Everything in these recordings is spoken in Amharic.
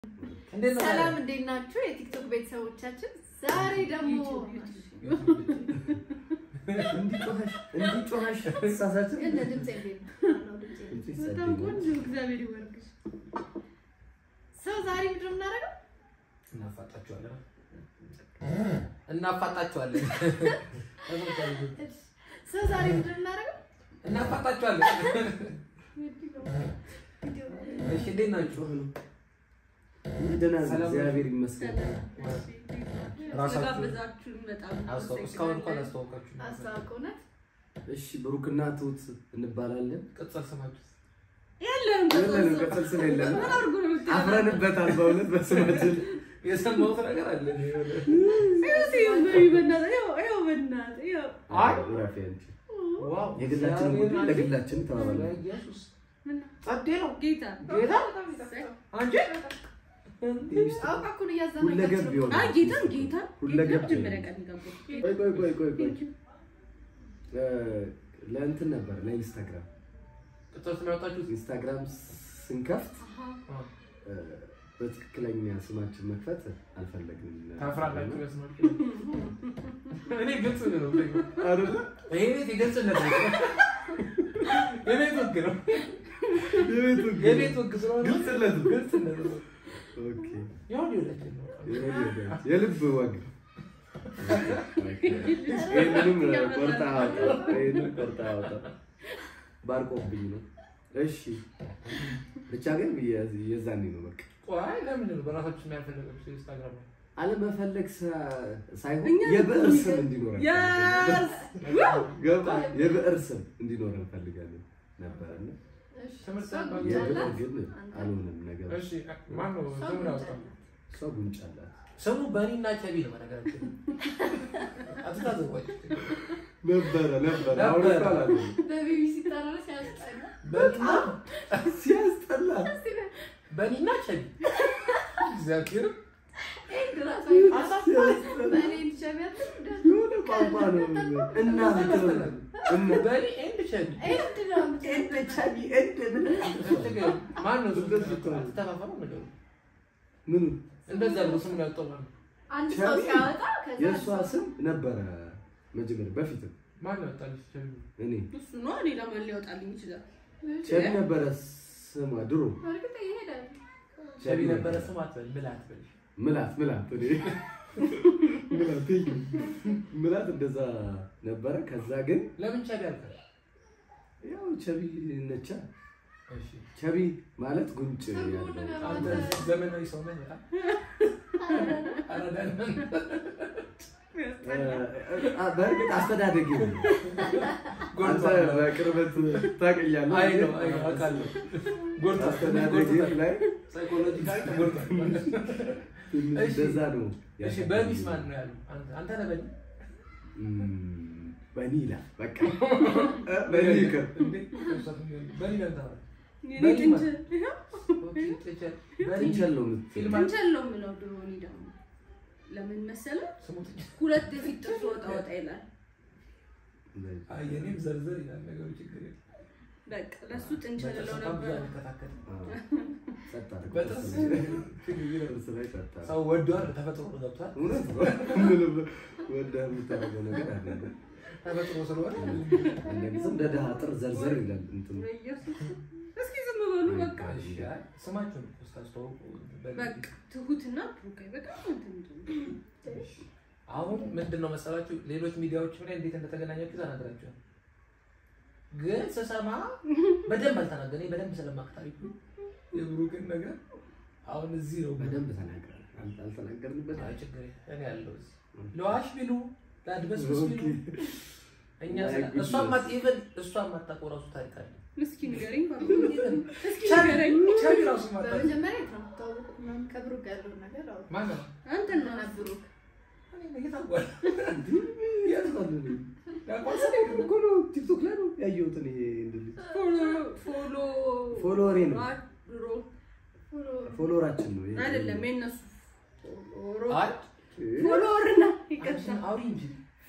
እንዴት ነው ሰላም እንዴት ናችሁ? የቲክቶክ ቤተሰቦቻችን ዛሬ ደግሞ እንዲጮኸሽ እንዲጮኸሽ ተሳሳችን እንደ ድምፅ እንዴት ነው? አዎ፣ ድምፄ ነው። በጣም ቆንጆ እግዚአብሔር ይባርክሽ። ሰው ዛሬ ምንድን ነው የምናደርገው? እናፋጣችኋለን እናፋጣችኋለን ሰው ዛሬ ምንድን ነው የምናደርገው? እናፋጣችኋለን። እሺ እንዴት ናችሁ? ደህና ነኝ፣ ሰላም እግዚአብሔር ይመስገን። ራሳችሁ- ስለጋበዛችሁን በጣም አስተዋውቁ። እስካሁን እንኳን አስተዋወቃችሁ። አስተዋውቅ እውነት እሺ ብሩክና ትሁት እንባላለን። ቅጽል ስማችሁ የለም የለንም ቅጽል ስም የለንም። ምን አድርጎ ነው የምትለው? አፍረንበታል በእውነት በስማችን። የሰማሁት ነገር አለ። ይኸውልህ፣ ይኸው በእናትህ፣ ይኸው፣ ይኸው በእናትህ፣ ይኸው። አይ ራፊ አንቺ ዋው የግላችን ጉዳይ ለግላችን ተባባልን። ኢየሱስ ምን ነው? ጸዴ ነው ጌታ ጌታ በጣም ይጣፍጣል። አንቺ አውቃ እኮ ነው ሁለገብ እያዘናጋችሁ ነው። ቢሆን አይ ጌታን ጌታ ሁለገብ መጀመሪያ ቀን ገባሁ። ቆይ ቆይ ቆይ ቆይ ቆይ እ፣ ለእንትን ነበር ለኢንስታግራም ቅጽል ስም ያወጣችሁት ኢንስታግራም ስንከፍት አ፣ እ፣ በትክክለኛ ስማችን መክፈት አልፈለግንም። ታፍራላችሁ። በስማችሁ እኔ ግልጽ ነው አይደለ? ይሄ ቤት የግልጽነት ነው። የቤት ወግ ነው። የቤት ወግ ነው። የቤት ወግ ስለሆነ ግልጽነት ነው። ግልጽነት ነው። ኦኬ። ያው ሊወዳችን ነው። የልብ ወግ ይህንንም ቆርጣ አወጣ ይህንም ቆርጣ አወጣ ባርቆብኝ ነው። እሺ ብቻ ግን የ- የዛኔ ነው በቃ ቆይ ለምንድን ነው በራሳችሁ ስም ያልፈለጋችሁ ኢንስታግራም ላይ? አለመፈለግ ሳ- ሳይሆን እኛ የብዕር ስም እንዲኖረን ያስ ገባ የብዕር ስም እንዲኖረን እንፈልጋለን ነበረና እሺ፣ ትምህርት ሰው አባት ጉንጭ የብዕር አላት? ግን አንተ? አልሆነም ነገር እሺ ማን ነው ሰው ስሙን ጉንጭ ያወጣው? አላት። ሰው ጉንጭ አላት ስሙ በኒና ቸቢ ነው በነገራችን አትታዘቧች ነበረ ነበረ ነበረ። አሁን እኮ አላለም። በቢቢሲ ጠራ ሲያስጠላ። በኒና ሲያስጠላ እስቲ በ- በኒና ቸቢ እግዚአብሔር ኤንድ ራሱ ሲያስጠላ በእኔ እንዲሸቢያት እንደ- የሆነ ቋንቋ ነው እና ምትለው እና በኒ ኤንድ ቸቢ ኤንድ ነው የምትለው። እንደ ቻቢ እንደ ምን ማን ነው እንደዚህ እኮ ነው። አትተፋፈሩ ነገሩ ምኑ እንደዛ ብሎ ስሙን ያወጣው ማን ነው? አንድ ሰው ቸቢ? ሲያወጣ ከዛ የእሷ ስም ነበረ መጀመሪያ በፊትም ማን ነው ያወጣልሽ ቸቢ እኔ እሱ ነው ሌላ ማን ሊያወጣልኝ ይችላል? ቸቢ ነበረ ስሟ ድሮ በእርግጥ ይሄዳል። ቸቢ ነበረ ስም አትበል ምላ አትበል ምላት ምላት እኔ ምላት እይ፣ ምላት እንደዛ ነበረ ከዛ ግን ለምን ቸቢ አልከል ያው ቸቢ ነቻ እሺ ቸቢ ማለት ጉንጭ ስሙ ያለው ነገር አንተ ዘመናዊ ሰው ነህ በጣም አራዳ ነህ። እ፣ እ፣ በእርግጥ አስተዳደግ አንተ ጎድቷል። በቅርበት ታውቅኛለህ አይ ነው አይ ነው አውቃለሁ። ጎድቷል። አስተዳደግ ጎድቷል። ላይ ሳይኮሎጂካሊ ተጎድቷል። ትንሽ እሺ። እንደዛ ነው እሺ በኒስ ማን ነው ያለው? አንተ አንተ ነህ በኒ? እም፣ በኒ ይላል በቃ እ፣ በኒ ይቅር እንዴ? በኒ ለምን ተባለ? የኔ በኒ ጥንቸል ኦኬ፣ ጥንቸል። በኒ ጥንቸል ነው የምትለው። ፊልም አለ? ጥንቸል ነው የምለው ድሮ እኔ ደግሞ ለምን መሰለህ? ስሙ ጥንቸል። ሁለት የፊት ጥርስ ወጣ ወጣ ይላል። አይ የኔም ዘርዘር ይላል ነገሩ ችግር የለም። በቃ ለእሱ ጥንቸል እለው በጣም ብዙ ነበር። አንከታከል። አዎ። ጸጥ አድርጎ በጥርስ ጥርስ ላይ ጸጥ አድርጎ። ሰው ወዷል፣ ተፈጥሮ ነው ገብቷል። እውነት ነው። ምንም ወደህ የምታደርገው ነገር አይደለም። ተፈጥሮ ስለሆነ አንዳንድ ሰው እንደ ድሃ ጥር ዘርዘር ይላል እንትኑ። በኢየሱስ እስኪ ዝም በሉ በቃ። እሺ፣ አይ ስማችሁን እኮ ስታስተዋውቁ በ- በቃ ትሁትና ብሩካይ በጣም እንትን እንትን አሁን ምንድን ነው መሰላችሁ ሌሎች ሚዲያዎችም ላይ እንዴት እንደተገናኛችሁ ተናግራችኋል። ግን ስሰማ በደንብ አልተናገረኝ በደንብ ስለማቅ ታሪኩ የብሩክን ነገር አሁን እዚህ ነው በደንብ ተናግረናል። አል- አልተናገርንበትም። አይ ችግር የለም። እኔ ያለው እዚህ ለዋሽ ቢሉ ለአድበስብስ ቢሉ እኛ ስለ- My እሷ ማት ኢቨን እሷ የማታውቀው ራሱ ታሪክ አለ። እስኪ ንገረኝ ባሉ ኢቨን እስኪ ቻቢ ንገረኝ። ቻቢ ራሱ ማታውቀው በመጀመሪያ የት ነው የምትተዋወቁት? ምናምን ከብሩክ ጋር ያለውን ነገር አውሩ። ማን ነው? አንተ እና እና ብሩክ እኔ እየታወቀ የት ነው እንዴ? ያቋሰ እኮ ነው ቲክቶክ ላይ ነው ያየሁት እኔ እንደዚህ። ፎሎ ፎሎ ፎሎወሬ ነው። ድሮ ፎሎወራችን ነው ይሄ። አይደለም የእነሱ ፎሎ አይ ፎሎወር ነው ይቀጥላል። አንቺ አውሪ እንጂ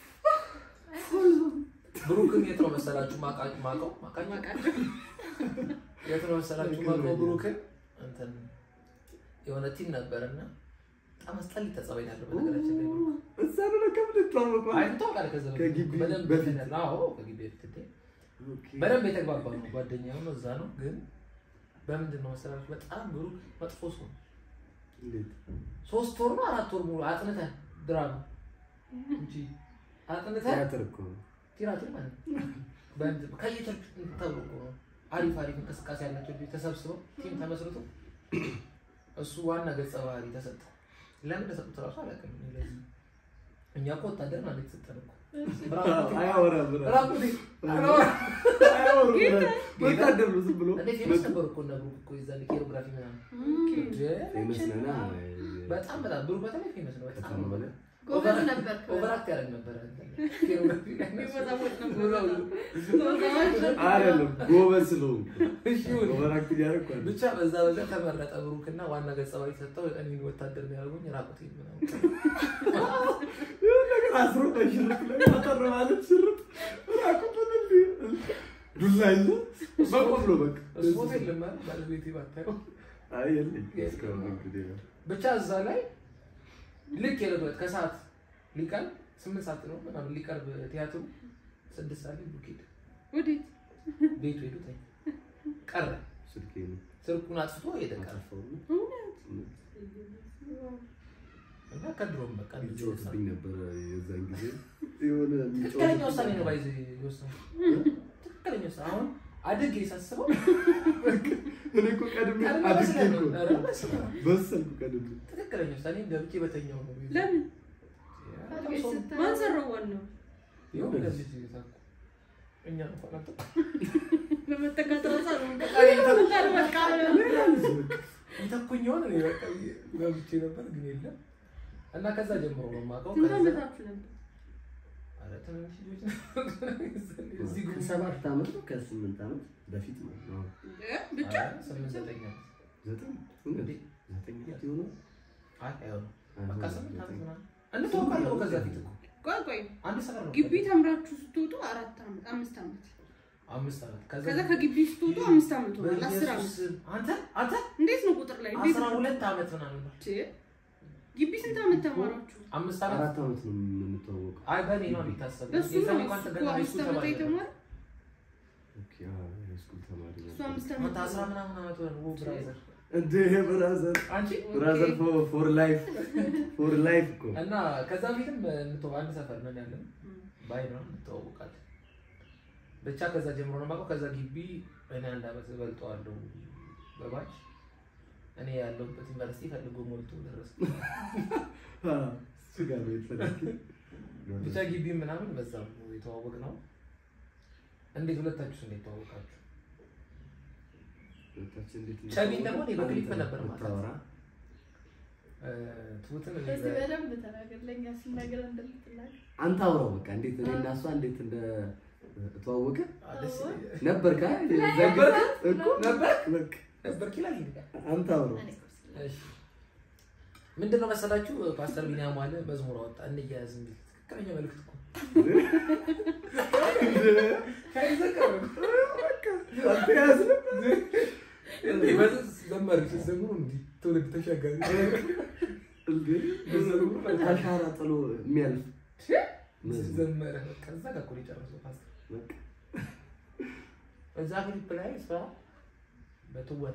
ብሩክን የት ነው መሰላችሁ ማቃ- ማቀው ማቃኝ ማቃቸው የት ነው መሰላችሁ ማቀው ብሩክን እንትን የሆነ ቲም ነበረና በጣም አስጠሊ ተጸባይ ያለው በነገራችን ላይ ብሩክ እዛ ነው ለካ የምንተዋወቀው። አይ ታውቃለህ ከዛ በፊት ከግቢ በደንብ በፊት? እንትን ያለ- አዎ ከግቢ በፊት እንዴ ኦኬ። በደንብ የተግባባ ነው ጓደኛው ነው እዛ ነው ግን በምንድን ነው መሰላችሁ በጣም ብሩክ መጥፎ ሰው ነው እንዴት? ሶስት ወር ነው አራት ወር ሙሉ አጥንተህ ድራማ እንጂ አጥንተህ ቲያትር እኮ ነው። ቲራቲም ማለት ነው በእንትን- ከየቸርቹ ተብሎ እኮ ነው አሪፍ አሪፍ እንቅስቃሴ ያላቸው ልጆች ተሰብስበው ቲም ተመስርቶ እሱ ዋና ገጸ ባህሪ ተሰጠ ለምን ተሰጡት እራሱ አላውቅም እኔ ለዚህ እኛ እኮ ወታደር ማለት የተሰጠን እኮ አያወራም ብላ። ራቁቴ አያወሩም ብላ። ወታደር ነው ዝም ብሎ እንዴ ፌመስ ነበሩ እኮ እነ ብሩክ እኮ የዛኔ ኬሮግራፊ ምናምን እንዴ! ፌመስ ነና በጣም በጣም ብሩክ በተለይ ፌመስ ነው በጣም ከተማ በላይ ጎበዝ ነበር። ኦቨራክት ያደርግ ነበረ ኬሮግራፊ ላይ የሚወዛወዝ ነበር ውዛውዝ። አይደለም ጎበዝ ስለሆንኩ እሺ ይሁን። ኦቨራክት እያደረኩ አይደለም። ብቻ በዛ በዛ ተመረጠ ብሩክ እና ዋና ገጸ ባህሪ ሰጠው እኔን ወታደር የሚያደርጉኝ ራቁቴ ምናምን የሆነ ነገር አስሮ በሽርጥ ላይ አጠር ማለት ሽርጥ ራቁቱን እንዲህ ዱላ ይዞ መቆም ነው በቃ። እሱ ቦታ የለም አይደል? ባለቤቴ ባታየው አይ የለኝም እስካሁን እንግዲህ ነው። ብቻ እዛ ላይ ልክ የለበት ከሰዓት ሊቀርብ ስምንት ሰዓት ነው ምናምን ሊቀርብ ቲያትሩ ስድስት ሰዓት ላይ ብሩክ ሄደ ወዴት? ቤቱ ሄዱ ተኛ ቀረ ስልኬ ነው ስልኩን አጥፍቶ ሄደ ቀረ አጠፋውና እና ከድሮም በቃ እንደዚህ ነው። ይጫወትብኝ ነበረ የዛን ጊዜ የሆነ ትክክለኛ ውሳኔ ነው የሚጫወት ባይዘ የወሰነው ትክክለኛ ውሳኔ አሁን አድጌ ሳስበው እኔ እኮ ቀድሜ ቀድሜ አድጌ መስለህ ነው። እኮ ኧረ በስመ አብ። በሰልኩ ቀድሜ ትክክለኛ ውሳኔ ገብቼ በተኛው ነው ለምን? በጣም ሰው- ማን ሰራው ዋናው? ይኸው ለዚህ ታኩ እኛ እንኳን አልተ በመጠጋት ራሳ ነው ይተኩኝ የሆነ እኔ በቃ ገብቼ ነበር ግን የለም እና ከዛ ጀምሮ ነው የማውቀው ስንት ከዛ ዓመታችሁ ነበር? ኧረ ትንንሽ ልጆች ነው እዚህ ግሩፕ ከሰባት ዓመት ነው ከስምንት ዓመት በፊት ነው አዎ። ብቻ ኧረ ስምንት ዘጠኝ ዓመት ዘጠኝ እውነት? እንዴ? ዘጠኝ ዓመት የሆነው አይ አይሆንም በቃ አይሆንም፣ ስምንት ዓመት ዘጠኝ። ምናምን እንተዋወቃለን እኮ ከዛ ፊት እኮ ቆይ ቆይ አንድ ሰፈር ነው ግቢ ተምራችሁ ስትወጡ አራት ዓመት አምስት ዓመት አምስት ዓመት ከዛ ከግቢ ስትወጡ አምስት ዓመት ሆኗል። አስር ዓመት በኢየሱስ ስም። አንተ አንተ እንዴት ነው ቁጥር ላይ እንዴት አስራ ነው? ሁለት ዓመት ምናምን ነው ቼ፣ ግቢ ስንት ዓመት ተማራችሁ? አምስት ዓመት አራት ዓመት ነው የምንተዋወቀው። አይ በእኔ ነው የሚታሰበው እሱ የዛኔ ነው እንኳን እሱ ተገና እኮ ሃይስኩል አምስት ዓመት ተማሪ ነበር። የተማረ ኦኬ፣ አዎ፣ የሃይስኩል ተማሪ እሱ ነበር። አምስት ዓመት አንተ አስራ ምናምን ዓመት ሆነ ኦ ብራዘር እንዴ ብራዘር አንቺ ብራዘር ፎር ላይፍ ፎር ላይፍ እኮ እና ከዛ በፊትም እንተው አንድ ሰፈር ነን ያለን ባይ ነው እንተዋወቃለን። ብቻ ከዛ ጀምሮ ነው የማውቀው። ከዛ ግቢ እኔ አንድ ዓመት እበልጠዋለሁ በባች እኔ ያለሁበት ዩኒቨርሲቲ ፈልጎ ሞልቶ ደረስ አ፣ እሱ ጋር ነው የተፈለገው። ብቻ ግቢ ምናምን በዛ ነው የተዋወቅ ነው። እንዴት ሁለታችሁ እንዴት ተዋወቃችሁ? ሁለታችን እንዴት ነው ቻቢን ደግሞ እኔ በክሊፕ አንተ ነበር ማለት ነው። የምታወራ? እ፣ ትሁትን እኔ በዚህ በ- በደንብ ተናገር፣ ለእኛ ሲናገር እንደምትናገር አንተ አውራው በቃ እንዴት እኔ እና እሷ እንዴት እንደ ተዋወቀ አ፣ ደስ ይለኛል። ነበር ካ ነበር እኮ ነበር በቃ ነበር ኪላል ይልቃል። አንተ አውራው እኔ እኮ ስለ- እሺ ምንድን ነው መሰላችሁ ፓስተር ቢኒያም ዋለ መዝሙር አወጣ እንያያዝ የሚል ትክክለኛ መልዕክት እኮ አንተ ያዝን እንዴ በዚህ ዘመር ሲዘምሩ እንዲህ ትውልድ ተሻጋሪ እንዴ አሻራ ጥሎ የሚያልፍ መዝሙር። ዘመረ በቃ እዛ ጋር እኮ ነው የጨረሰው ፓስተር በቃ እዛ ክሊፕ ላይ እሷ በትወና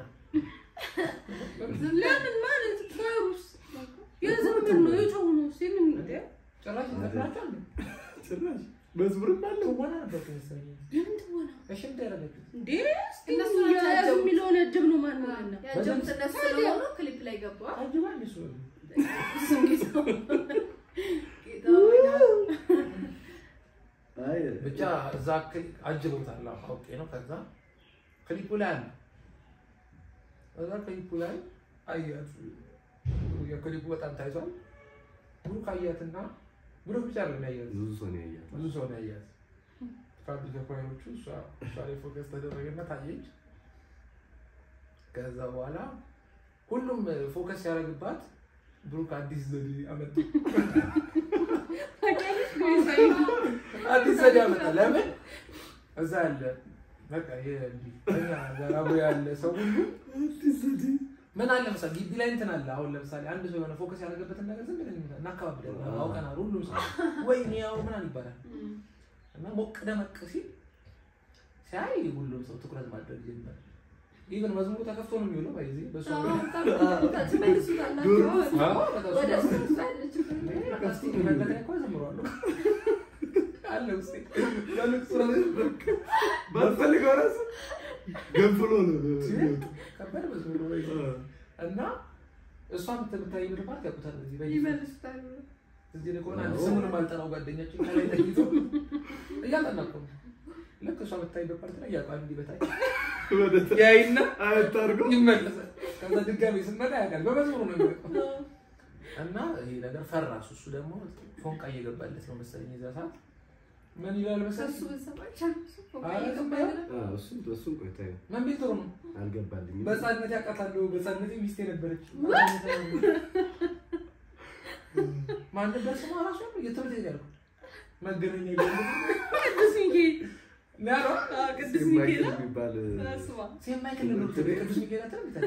ለምን ማለት ፋሩስ የዘመን ነው የጨው ነው ሲምን እንዴ ጭራሽ ይዘፍናቸዋል ጭራሽ መዝሙርም አለው ትወና ነበር እኮ መሰለኝ ለምን ትወና እሺ እንደ ያደረገችው እንዴ እነሱ እነሱ ናቸው ያጀቡት። የሚለውን እድብ ነው ማን ነው ያለው? ያጀቡት እነሱ ስለሆኑ ክሊፕ ላይ ገባ። አጅባል እሱ እሱም ጌታው ጌታው ወይ ነው። አይ ብቻ እዛ ክሊ- አጅቦታል አዎ፣ አውቄ ነው ከዛ ክሊፑ ላይ አለ እዛ ክሊፑ ላይ አያት የክሊፑ በጣም ታይቷል ብሩክ አያትና ብሩክ ብቻ ነው ያያት ብዙ ሰው ነው ያያት ብዙ ሰው ነው ያያት ካሉ ተኳዮቹ እሷ እሷ ላይ ፎከስ ተደረገና ታየች ከዛ በኋላ ሁሉም ፎከስ ያደረግባት ብሩክ አዲስ ዘዴ አመጣ አዲስ ዘዴ አመጣ ለምን እዛ ያለ በቃ ይሄ እንዲህ ከእኛ ጋር አብሮ ያለ ሰው ሁሉ አዲስ ዘዴ ምን አለ መሰለህ ግቢ ላይ እንትን አለ። አሁን ለምሳሌ አንድ ሰው የሆነ ፎከስ ያደረገበትን ነገር ዝም ብለን እናካባብላለን። አውቀናል። ሁሉም ሰው ወይኔ ያው ምናምን ይባላል እና ሞቅ ደመቅ ሲል ሲያይ ሁሉም ሰው ትኩረት ማድረግ ጀመረ። ኢቨን መዝሙሩ ተከፍቶ ነው የሚውለው። ባይዚ በሱ አዎ፣ ትመልሱታላችሁ። አዎ፣ በቃ እሱ ወደ ነው። እሱ ትመልሱ። እስቲ መለከ እኮ ዘምሯል አለ ውስጤ በልቅሶ ነው። ባትፈልገው ራሱ ገንፍሎ ነው የሚወጣው። ከባድ መዝሙር ነው ባይዚ። እና እሷ የምታይበት ፓርት ያውቁታል። እዚህ በይ ይመልሱታል። እዚህ ላይ ከሆነ አንድ አዎ። ስሙንም አልጠራው ጓደኛችን ከላይ ተኝቶ እያጠና እኮ ነው። ልክ እሷ የምታይበት ፓርት ላይ ያውቃል። እንዲህ በታች ወደ ታ- ያይና አየት አድርጎ ይመለሳል። ከዛ ድጋሚ ስንመጣ ያውቃል። በመዝሙሩ ነው የሚያውቀው። እና ይሄ ነገር ፈራ። እሱ እሱ ደግሞ ፎንቃ እየገባለት ነው መሰለኝ የዛ ሰዓት ምን ይላል መሰለኝ ከሱ ብትሰማ ይቻላል። እሱ ፎቅ አረ እየገባ ዝም ይላል። አዎ፣ እሱም እሱም ቆይታ ይኸው ምን ቤት ጥሩ ነው። አልገባልኝም። በህፃንነት ያውቃታለሁ። በህፃንነት ሚስቴ ነበረች። ማን ነበር ስሟ ራሱ? የትምህርት ቤት ያልኩት መገናኛ ገ ቅዱስ ሚካኤል ናሮ አዎ፣ ቅዱስ ሴም ሚካኤል ማይክል የሚባል ስማ ሴም ማይክል ነው ቅዱስ ሚካኤል አትልም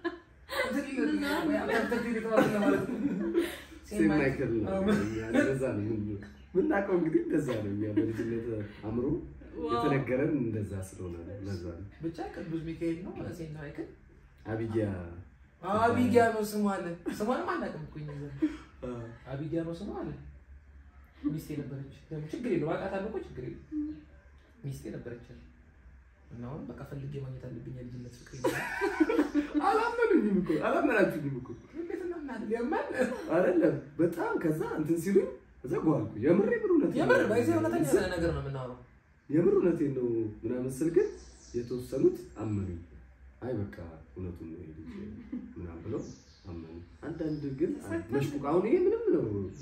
ሴም ማይክል ነው። እኛ እንደዛ ነው ምን- ምናውቀው እንግዲህ እንደዛ ነው። እኛ በልጅነት አእምሮ የተነገረን እንደዛ ስለሆነ ነው። ለዛ ነው ብቻ ቅዱስ ሚካኤል ነው። ሴም ማይክል አቢጊያ አቢጊያ ነው ስሟ አለ። ስሟንም አናውቅም እኮ እኛ ዘንድ አቢጊያ ነው ስሟ አለ። ሚስቴ ነበረች። ደግሞ ችግር የለውም አውቃታለሁ እኮ ችግር የለውም። ሚስቴ ነበረች አለ። እና አሁን በቃ ፈልጌ ማግኘት አለብኝ የልጅነት ፍቅር ይላል። አላመኑኝም እኮ አላመናችሁኝም እኮ እንዴት እናምናለን? የማን አይደለም። በጣም ከዛ እንትን ሲሉኝ እዛ ጓልኩ። የምር የምር እውነት የምር ባይዘ እውነተኛ ነገር ነው የምናወራው። የምር እውነቴን ነው ምናምን ስል ግን የተወሰኑት አመኑኝ። አይ በቃ እውነቱን ነው ይሄ ልጅ ምናምን ብለው አመኑ። አንዳንድ ግን መሽቁቅ አሁን ይሄ ምንም ነው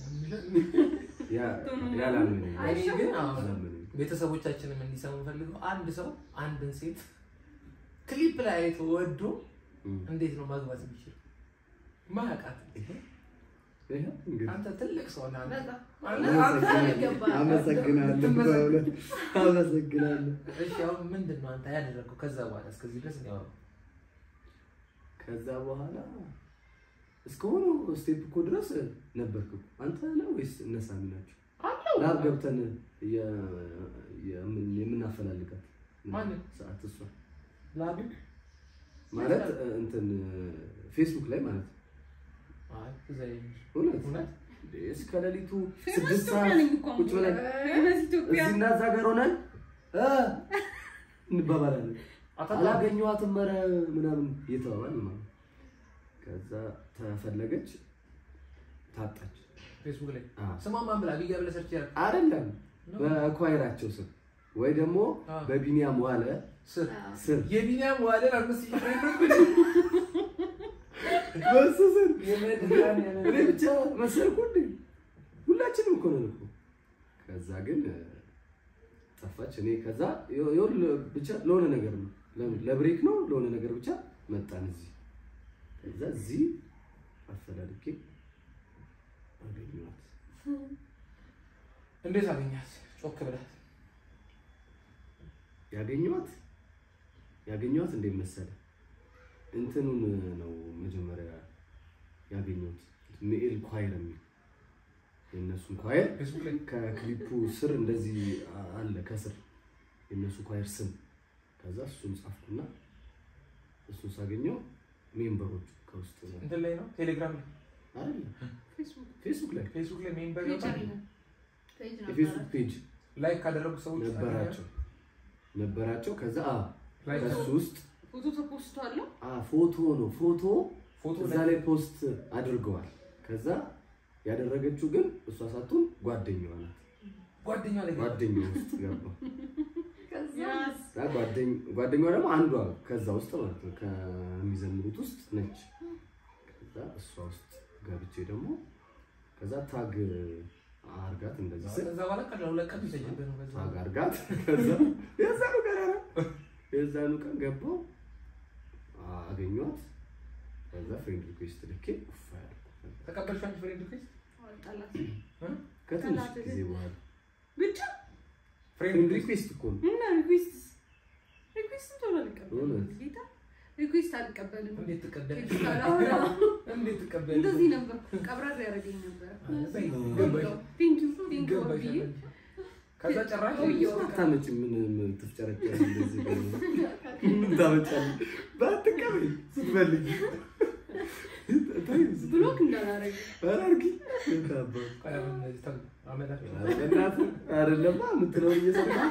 ያ- ያላመነኝ እኔ ግን አሁን አላመነኝ። ቤተሰቦቻችንም እንዲሰሙ ፈልገው አንድ ሰው አንድን ሴት ክሊፕ ላይ አይቶ ወዶ እም። እንዴት ነው ማግባት የሚችል ማያውቃት ይሄ እንግዲህ አንተ ትልቅ ሰው ነህ። አንተ በጣም አመሰግናለሁ። አመሰግናለሁ። በእውነት አመሰግናለሁ። እሺ አሁን ምንድን ነው አንተ ያደረገው ከዛ በኋላ እስከዚህ ድረስ ነው ያወራው? ከዛ በኋላ እስከሆነ ስቴፕ እኮ ድረስ ነበርክ እኮ። አንተ ነው ወይስ እነሳሚ ናቸው? አለው ላብ ገብተን የ- የምን- የምናፈላልጋት ማንን? ሰዓት እሷ ላቢ ማለት እንትን ፌስቡክ ላይ ማለት ነው። አይ እዛ ይሄ- እውነት እውነት እንዴ፣ እስከ ሌሊቱ ፌመስ ስድስት ኢትዮጵያ ሰዓት ነኝ እኮ ቁጭ ብለን ፌመስ ኢትዮጵያ እዚህና እዛ ጋር ሆነን እ እንባባላለን። አታውቅም? አላገኘኋትም ኧረ ምናምን እየተባባል ማለት ነው። ከዛ ተፈለገች ታጣች። ፌስቡክ ላይ አ ስሟን ማን ብላ አቢጊያ ብለህ ሰርች ያደረግ አይደለም በኳይራቸው ስም ወይ ደግሞ አ። በቢኒያም ዋለ ስር ስር የቢኒያም ዋለን አምስት ሺህ ብር በሱ ስር የመድኃኒዓለም እኔ ብቻ መሰልኩ እንዴ? ሁላችንም እኮ ነን እኮ። ከዛ ግን እ፣ ጠፋች። እኔ ከዛ የ- የሆነ ብቻ ለሆነ ነገር ነው ለምን ለብሬክ ነው ለሆነ ነገር ብቻ መጣን እዚህ። ከዛ እዚህ አፈላልጌ አገኘኋት። እንዴት አገኛት? ጮክ ብለህ ያገኘኋት ያገኘኋት እንዴት መሰለ እንትኑን ነው መጀመሪያ ያገኘሁት ሚኤል ኳየር የሚል የእነሱን ኳየር ፌስቡክ ላይ ከክሊፑ ስር እንደዚህ አለ ከስር የእነሱ ኳየር ስም ከዛ እሱን ጻፍኩና እሱን ሳገኘው ሜምበሮቹ ከውስጥ ነው እንትን ላይ ነው ቴሌግራም ላይ አይደለም ፌስቡክ ፌስቡክ ላይ ፌስቡክ ላይ ሜምበር ፔጅ ይወጣል። አለ። ፔጅ የፌስቡክ ነበረ። ፔጅ ላይክ ካደረጉ ሰዎች ነበራቸው ነበራቸው ከዛ አ ላይክ ከሱ ውስጥ ፎቶ ተፖስቷል። አ ፎቶ ነው ፎቶ ፎቶ እዛ ላይ ፖስት አድርገዋል ከዛ ያደረገችው ግን እሷ ሳትሆን ጓደኛዋ ናት ጓደኛ ላይ ጓደኛዋ ውስጥ ገባ ከዛ እና ጓደኝ- ጓደኛዋ ደግሞ አንዷ ከዛ ውስጥ ማለት ነው ከሚዘምሩት ውስጥ ነች። ከዛ እሷ ውስጥ ገብቼ ደግሞ ከዛ ታግ አርጋት እንደዚህ ስል ከዛ በኋላ ቀን ለሁለት ቀን ይፈጅብህ ነው። ከዛ ታግ አርጋት ከዛ የዛኑ ቀን ኧረ የዛኑ ቀን ገባው አገኘኋት። ከዛ ፍሬንድ ሪኩዌስት ልኬ ኡፍ ያልኩ ተቀበልሽ አንቺ ፍሬንድ ሪኩዌስት ጠላት ከትንሽ ጠላት ጊዜ በኋላ ብቻ ፍሬንድ ፍሬንድ ሪኩዌስት ሪኩዌስት እኮ ነው እና ሪኩዌስት ሪኩዌስት ቶሎ አልቀበልም። እውነት? ጌታ ሪኩዌስት አልቀበልም። እንዴት ትቀበያለሽ? ቴክስት አላወራም። እንዴት ትቀበያለሽ? እንደዚህ ነበር። ቀብረር ያደረገኝ ነበር። በይ፣ ገባሽ? ቴንክ ዩ ቴንክ ዩ ገባሽ? ብዬ ከዛ ጭራሽ ታመጭ ምን ምን ትፍጨረጨሪ እንደዚህ ደግሞ ምን ታመጫለሽ? ባትቀበይ ስትፈልጊ ታይ ስትፈልጊ ብሎክ እንዳላረግ ኧረ አድርጊ የታባ ቆይ አሁን እነዚህ ተው፣ አመላችሁ። በእናትህ አይደለማ የምትለውን እየሰማህ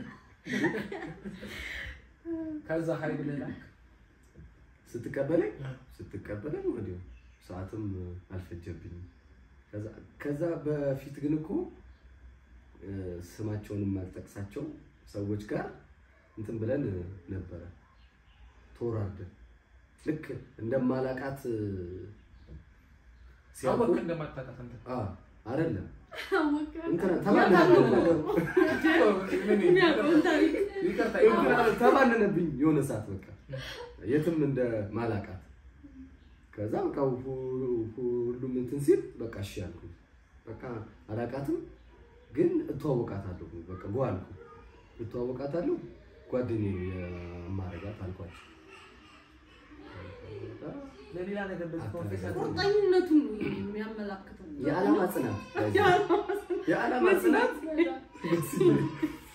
ከዛ ሀይ ብለህ ላክ። ስትቀበለኝ ስትቀበለኝ ወዲያው ሰዓትም አልፈጀብኝም። ከዛ- ከዛ በፊት ግን እኮ እ፣ ስማቸውንም አልጠቅሳቸው ሰዎች ጋር እንትን ብለን ነበረ ተወራርደን ልክ እንደማላቃት እ፣ ሲያውቁ አወቅህ እንደማታውቃት አንተ። አ አይደለም አወቀ እንትና ተባነነብኝ የሚያውቀውን ታሪክ ይቅርታ፣ እንትና ተባነነብኝ የሆነ ሰዓት በቃ የትም እንደ ማላቃት ከዛ በቃ ሁ- ሁሉም እንትን ሲል በቃ እሺ አልኩኝ። በቃ አላቃትም ግን እተዋወቃታለሁ። በቃ ጓ አልኩ እተዋወቃታለሁ ጓደኛዬ የማረጋት አልኳቸው። ለሌላ ነገር እንደዚህ ኮንፌስ አድርገህ ቁርጠኝነቱን ነው የሚያመላክተው። የዓላማ ጽናት የዓላማ ጽናት ደስ ይላል።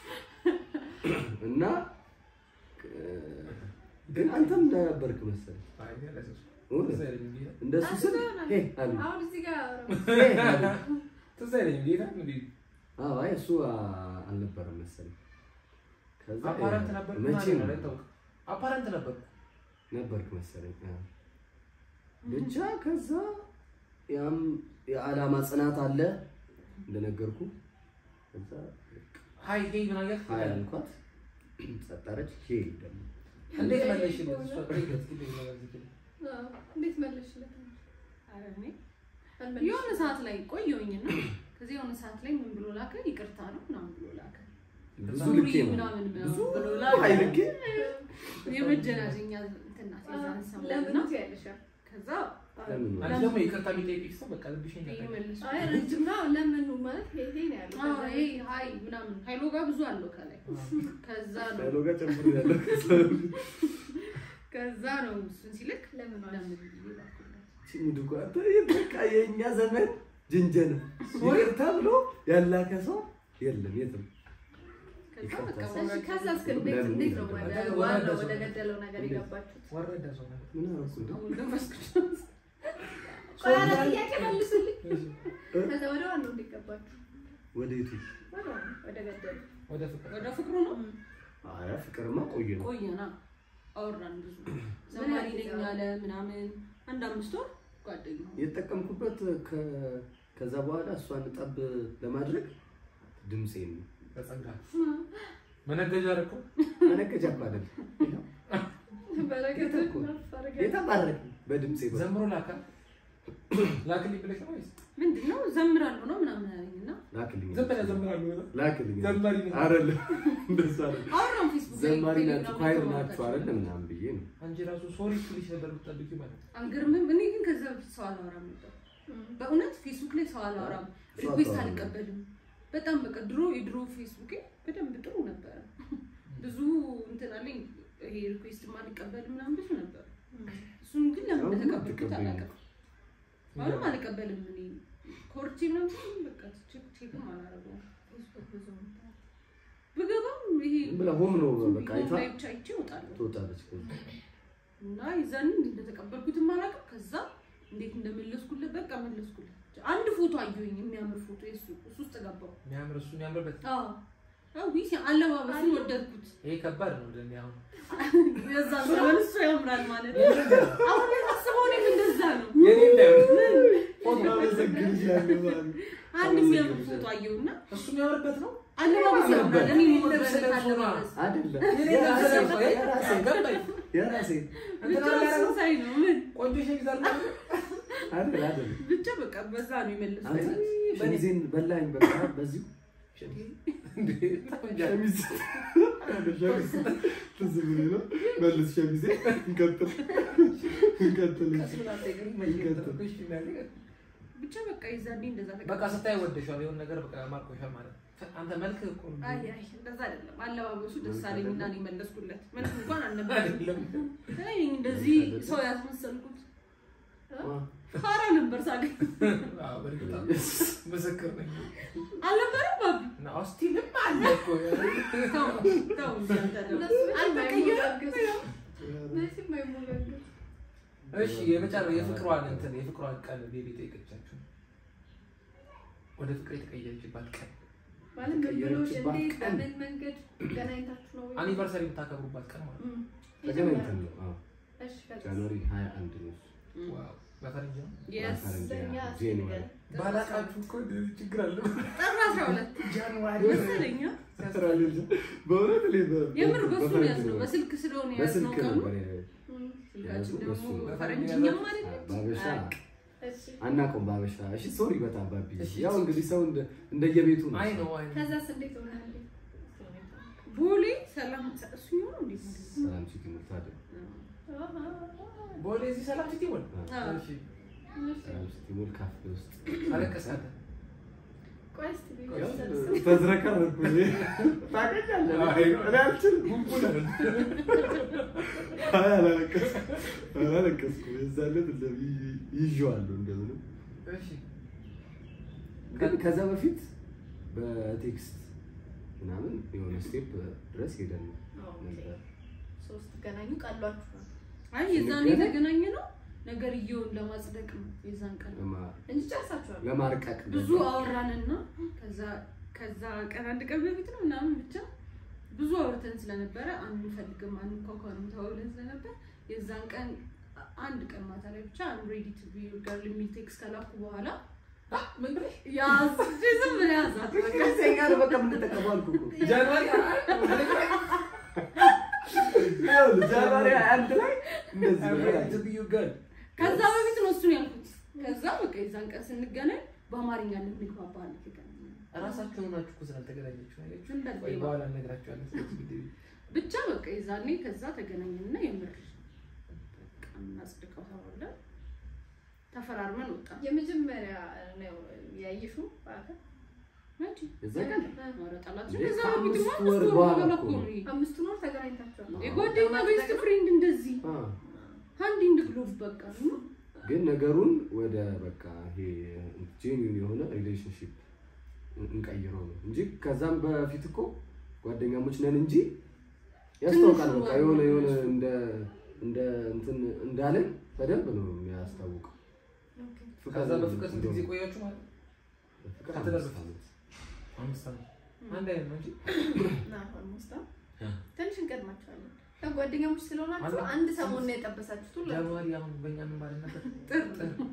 እና እ፣ ግን አንተም እንዳነበርክ መሰለኝ አይ፣ እኔ አላሰብኩም። እውነት ትዝ አይለኝም ጌታ። እንደሱ ስል ሄ አሉ አሁን እዚህ ጋር ሄ አሉ ትዝ አይለኝም ጌታ። እንግዲህ አዎ አይ እሱ አ- አልነበረም መሰለኝ። ከዛ አፓረንት ነበር መቼ ምናምን ነው ነው አይታወቅም። አፓረንት ነበር። ነበርክ መሰለኝ። አዎ። ብቻ ከዛ ያም የዓላማ ጽናት አለ እንደነገርኩ። ከዛ ሀይ ሄይ ምን አገር ሀይ አልኳት፣ ጸጣረች። ሄ ደግሞ እንዴት መለሽልኝ? እሷ ጠይቀት እስኪ እንደዚህ ነገር ዝም ብለህ። አዎ፣ እንዴት መለስሽለት? ኧረ እኔ አልመለስሽም። የሆነ ሰዓት ላይ ቆየሁኝና ከዚህ የሆነ ሰዓት ላይ ምን ብሎ ላከ? ይቅርታ ነው ምናምን ብሎ ላከ። ብዙ ሱሪ ልኬ ነው ምናምን ብዙ ምናምን ብሎ ላከ። ሀይ ልኬ የመጀናጀኛ እንትን ናት የዛን ለምን ሰሞንና ትያለሽ? ከዛ ለምን ነው? አንቺ ደግሞ ይቅርታ የሚጠይቅሽ ሰው በቃ ልብሽን ይሄ ይቀጣል። መልሶ አይ ረጅም ነው። ለምን ማለት ሄ ሄ ነው ያለው። አዎ ከዛ ይሄ ሀይ ምናምን ሀይሎ ጋር ብዙ አለው ከላይ ከዛ ነው ዳይሎጋ ጨምሮ ያለው ከዛ ነው እሱን ሲልክ ለምን ዋልሽ? ለምን ብዬ ላኩለት። ሙድ እኮ አንተ ይህ በቃ የእኛ ዘመን ጅንጀና ይቅርታ ብሎ ያላከ ሰው የለም የትም። ከዛ በቃ ይቅርታ። እሺ፣ ወራጅ ከዛ እስከ እንዴት ለምን እንዴት ነው ይላል? ወደ ወደ- ዋናው ወደ- ወደ ገደለው ነገር የገባችሁት? ወረደ ሰው ነው። ምን አደረኩ እንዴ? አሁን መንፈስ ቅዱስ ቆይ አረ ጥያቄ መልሱልኝ። ከዛ ወደ ዋናው እንዴት ገባችሁ? ወደ የቱ? ወደ ዋናው ወደ ገደለው ወደ ፍቅር ወደ ፍቅሩ ነው ኧረ ፍቅርማ ቆየ ነው። ቆየና አወራን ብዙ ዘማሪ ምን ነኝ ያህል አለ ምናምን አንድ አምስት ወር ጓደኛ የተጠቀምኩበት ከ- ከዛ በኋላ እሷን ጠብ ለማድረግ ድምፄን ነው። በጸጋ መነገጃ አደረኩ። መነገጃ እኮ አይደለም በረከት እኮ የተባረክ በድምፄ በኩል። ዘምሮ ላካ ላክልኝ ብለሽ ነው ወይስ ምንድን ነው ዘምራለሁ ነው ምናምን አለኝ እና ላክልኝ ዝም ብለህ ዘምራለሁ ብለህ? ላክልኝ ዘማሪ ነኝ። አይደለም እንደዛ አይደለም። አወራን ፌስቡክ ላይ ዘማሪ ናችሁ ቴሌግራም ኳይር ላይ ናችሁ ተዋወቃችሁ። አይደለም ምናምን ብዬ ነው። አንቺ ራሱ ሶሪ ትልሽ ነበር የምትጠብቂው ማለት ነው። አልገርምም እኔ ግን ከዛ በፊት ሰው አላወራም ነበር በእውነት ፌስቡክ ላይ ሰው አላወራም ሰው ሪኩዌስት አታወራም። አልቀበልም በጣም በቃ ድሮ የድሮ ፌስቡክ በደንብ ጥሩ ነበረ ብዙ እንትን አለኝ ይሄ ሪኩዌስት አልቀበልም ምናምን ብዙ ነበር እሱን ግን ለምን አሁን እንደተቀበልኩት አትቀበይም። አላውቅም አሁንም አልቀበልም እኔ ኮርቼ ምናምን ሲሆን በቃ ቼክ ቼክም አላደርገውም ብገባም ይሄ ዝም ብላ ሆም ነው ዝም በቃ ብዬ አይታ ላይ ብቻ አይቼ እወጣለሁ ትወጣለች። ከዛ እና የዛን እንደተቀበልኩትም አላውቅም። ከዛ እንዴት እንደመለስኩለት በቃ መለስኩለት። አንድ ፎቶ አየሁኝ የሚያምር ፎቶ የሱ እሱ ውስጥ ገባው። የሚያምር እሱ የሚያምርበት አዎ አዎ ቢስ አለባበሱን ወደድኩት። ይሄ ከባድ ነው። እንደኔ አሁን የዛ ዘመን እሱ ያምራል ማለት ነው። አሁን የማስበው እኔም እንደዛ ነው። የኔ እንዳይሆን ፎቶ አመሰግንሻለሁ ማለት ነው። አንድ የሚያምር ፎቶ አየሁና እሱ የሚያምርበት ነው። አለባበሱ ያምራል። እኔ ልብስ የምወደው ለብሶ ነው። አለባበስ አይደለም የኔ የራሴ ለብሶ ነው። የራሴ ገባኝ። የራሴ እንትና ብቻ ያደረገው እሱን ሳይ ነው ምን ቆንጆ ሸሚዝ አለ አይደል አይደል ብቻ በቃ በዛ ነው አንተ የመለስኩት። ሸሚዜን በላኝ በቃ በዚሁ እንዴ ሸሚዝ ሸሚዝ ትዝ ብሎኝ ነው መልስ ሸሚዜ እንቀጥል እንቀጥል ቀስ ብላ ጠይቀኝ መቼ እንቀጥል ተፈቅሽ የሚያደርግ ብቻ በቃ የዛኔ እንደዛ በቃ ስታይ ወደሻል የሆነ ነገር በቃ ማርኮሻል ማለት ነው። አንተ መልክ እኮ ነው። አይ አይ እንደዛ አይደለም። አለባበሱ ደስ አለኝና ነው የመለስኩለት። ምንም እንኳን አልነበረም። አይደለም እኔ እንደዚህ ሰው ያስመሰልኩት ፋራ ነበር ሳገኝ አዎ፣ በእርግጥ አዎ። ምስክር ነኝ አልነበረም ባቢ እና ሆስቲልም አለ እኮ ተው ተው እንጂ አንተ ደግሞ እነሱ መቼም አልተቀየረም። አይሞጋገዙም። መቼም አይሞጋገዙም። እሺ የመጨረሻ የፍቅሯን እንትን የፍቅሯን ቀን ቤቢ ጠይቀቻችሁ ወደ ፍቅር የተቀየረችባት ቀን ማለት ምን ብሎሽ የተቀየረችባት እንዴት ቀን። በምን መንገድ ገናኝታችሁ ነው? አኒቨርሰሪ የምታከብሩባት ቀን ማለት ነው። እም፣ ተገናኝተን ነው። አዎ። እሺ፣ ከዛ ጃንዋሪ 21 ነው። ዋው በፈረንጅ ነው። የስ ፈረንጅ በእኛ ጃንዋሪ ባላቃችሁ እኮ ችግር አለ። ጥር አስራ ሁለት ጃንዋሪ መሰለኝ አ? በእውነት እኔ በ- የምር በሱ በፈረንጅ ያዝነው ነው። በስልክ ስለሆነ ያዝነው በስልክ ቀኑ ነበር ያ- እም፣ ስልካችን ያዝነው ደግሞ በሱ ነው። በፈረንጅኛም ማለት ነው በአበሻ እሺ። አናውቀውም። በአበሻ እሺ፣ ሶሪ በጣም ባቢ። እሺ። ያው እንግዲህ ሰው እንደ- እንደየቤቱ ነው። አይ ነው አይ ነው። ከዛስ እንዴት ሆነ? ቦሌ ሰላም እሱ ይሆን እንዴ ሰላም ሲቲ ሙርታደ ቦሌ እዚህ ሰላም ሲቲ ሞል አዎ። እሺ ሰላም ሲቲ ሙር ካፌ ውስጥ አለቀሳለ ቆይ እስኪ ቤት ያው ውስጥ ተዝረከረኩ። ታውቀኛለህ፣ እኔ አልችልም። አይ አላለቀስኩም፣ አላለቀስኩም። የዛን ዕለት እንደዚህ ይዤዋለሁ እንደምንም እሺ ግን ከዛ በፊት በቴክስት ምናምን የሆነ ስቴፕ ድረስ ሄደን ነበር። ሶስት ገናኙ ቀሏችሁ ነው አይ የዛን ስንገናኝ- የተገናኘ ነው ነገርየውን ለማጽደቅ ነው የዛን ቀን ለማ- እንጂ ጨርሳችኋል። ለማርቀቅ ብዙ አወራንና ከዛ ከዛ ቀን አንድ ቀን በፊት ነው ምናምን ብቻ ብዙ አውርተን ስለነበረ አንፈልግም አንኳኳንም ተባብለን ስለነበር የዛን ቀን አንድ ቀን ማታ ላይ ብቻ አም ሬዲ ቱ ቢ ገርል የሚል ቴክስት ከላኩ በኋላ አ ምን ብለሽ ያዝ ዝም ብለህ ያዛት በቃ ከዚያ ጋር በቃ የምንጠቀመው አልኩህ እኮ። ጃንዋሪ ይኸውልህ ጃንዋሪ አንድ ላይ እንደዚህ ነገር አለ። ቱ ቢ ዩ ገርል ከዛ በፊት ነው እሱን ያልኩት ከዛ በቃ የዛን ቀን ስንገናኝ በአማርኛ እንግባባ አልተገናኘን እራሳችሁ ሆናችሁ እኮ ስላልተገናኛችሁ አያችሁ። እንደ ወይ ሌባ። በኋላ እነግራችኋለሁ። ስለዚህ ጉዳዩ ብቻ በቃ የዛኔ ከዛ ተገናኘንና የምር በቃ እናጽድቀው ተባብለን ተፈራርመን ወጣን። የመጀመሪያ ነው ያየሽው በአካል መቼ? የዛ ቀን ኧረ ጠላት እንዴ፣ ከዛ ከአምስት በፊትማ ወር አምስት ወር በኋላ በኋላ እኮ እኮ ነው። ነው ይሄ። አምስቱን ወር ተገናኝታችኋል። የጓደኛ ቤስት ፍሬንድ እንደዚህ አ፣ አንድ ኢንድ ግሎቭ በቃ ነው። ግን ነገሩን ወደ በቃ ይሄ ጄኒውን የሆነ ሪሌሽንሽፕ እንቀይረው ነው እንጂ ከዛም በፊት እኮ ጓደኛሞች ነን እንጂ ያስታውቃል። በቃ የሆነ የሆነ እንደ እንደ እንትን እንዳለን በደንብ ነው የሚያስታውቀው። ኦኬ። ከዛ በፍቅር ስንት ጊዜ ቆያችሁ ማለት ነው? ፍቅር ከተደረገ አምስት ዓመት። አምስት ዓመት አንድ አይነት ነው እንጂ እና ኦልሞስት ትንሽ እንቀድማችኋለን። ያው ጓደኛሞች ስለሆናችሁ አንድ- አንድ ሰሞን ነው የጠበሳችሁት ሁላችሁ። ጃንዋሪ አሁን በእኛ ምን ማለት ነበር? ጥር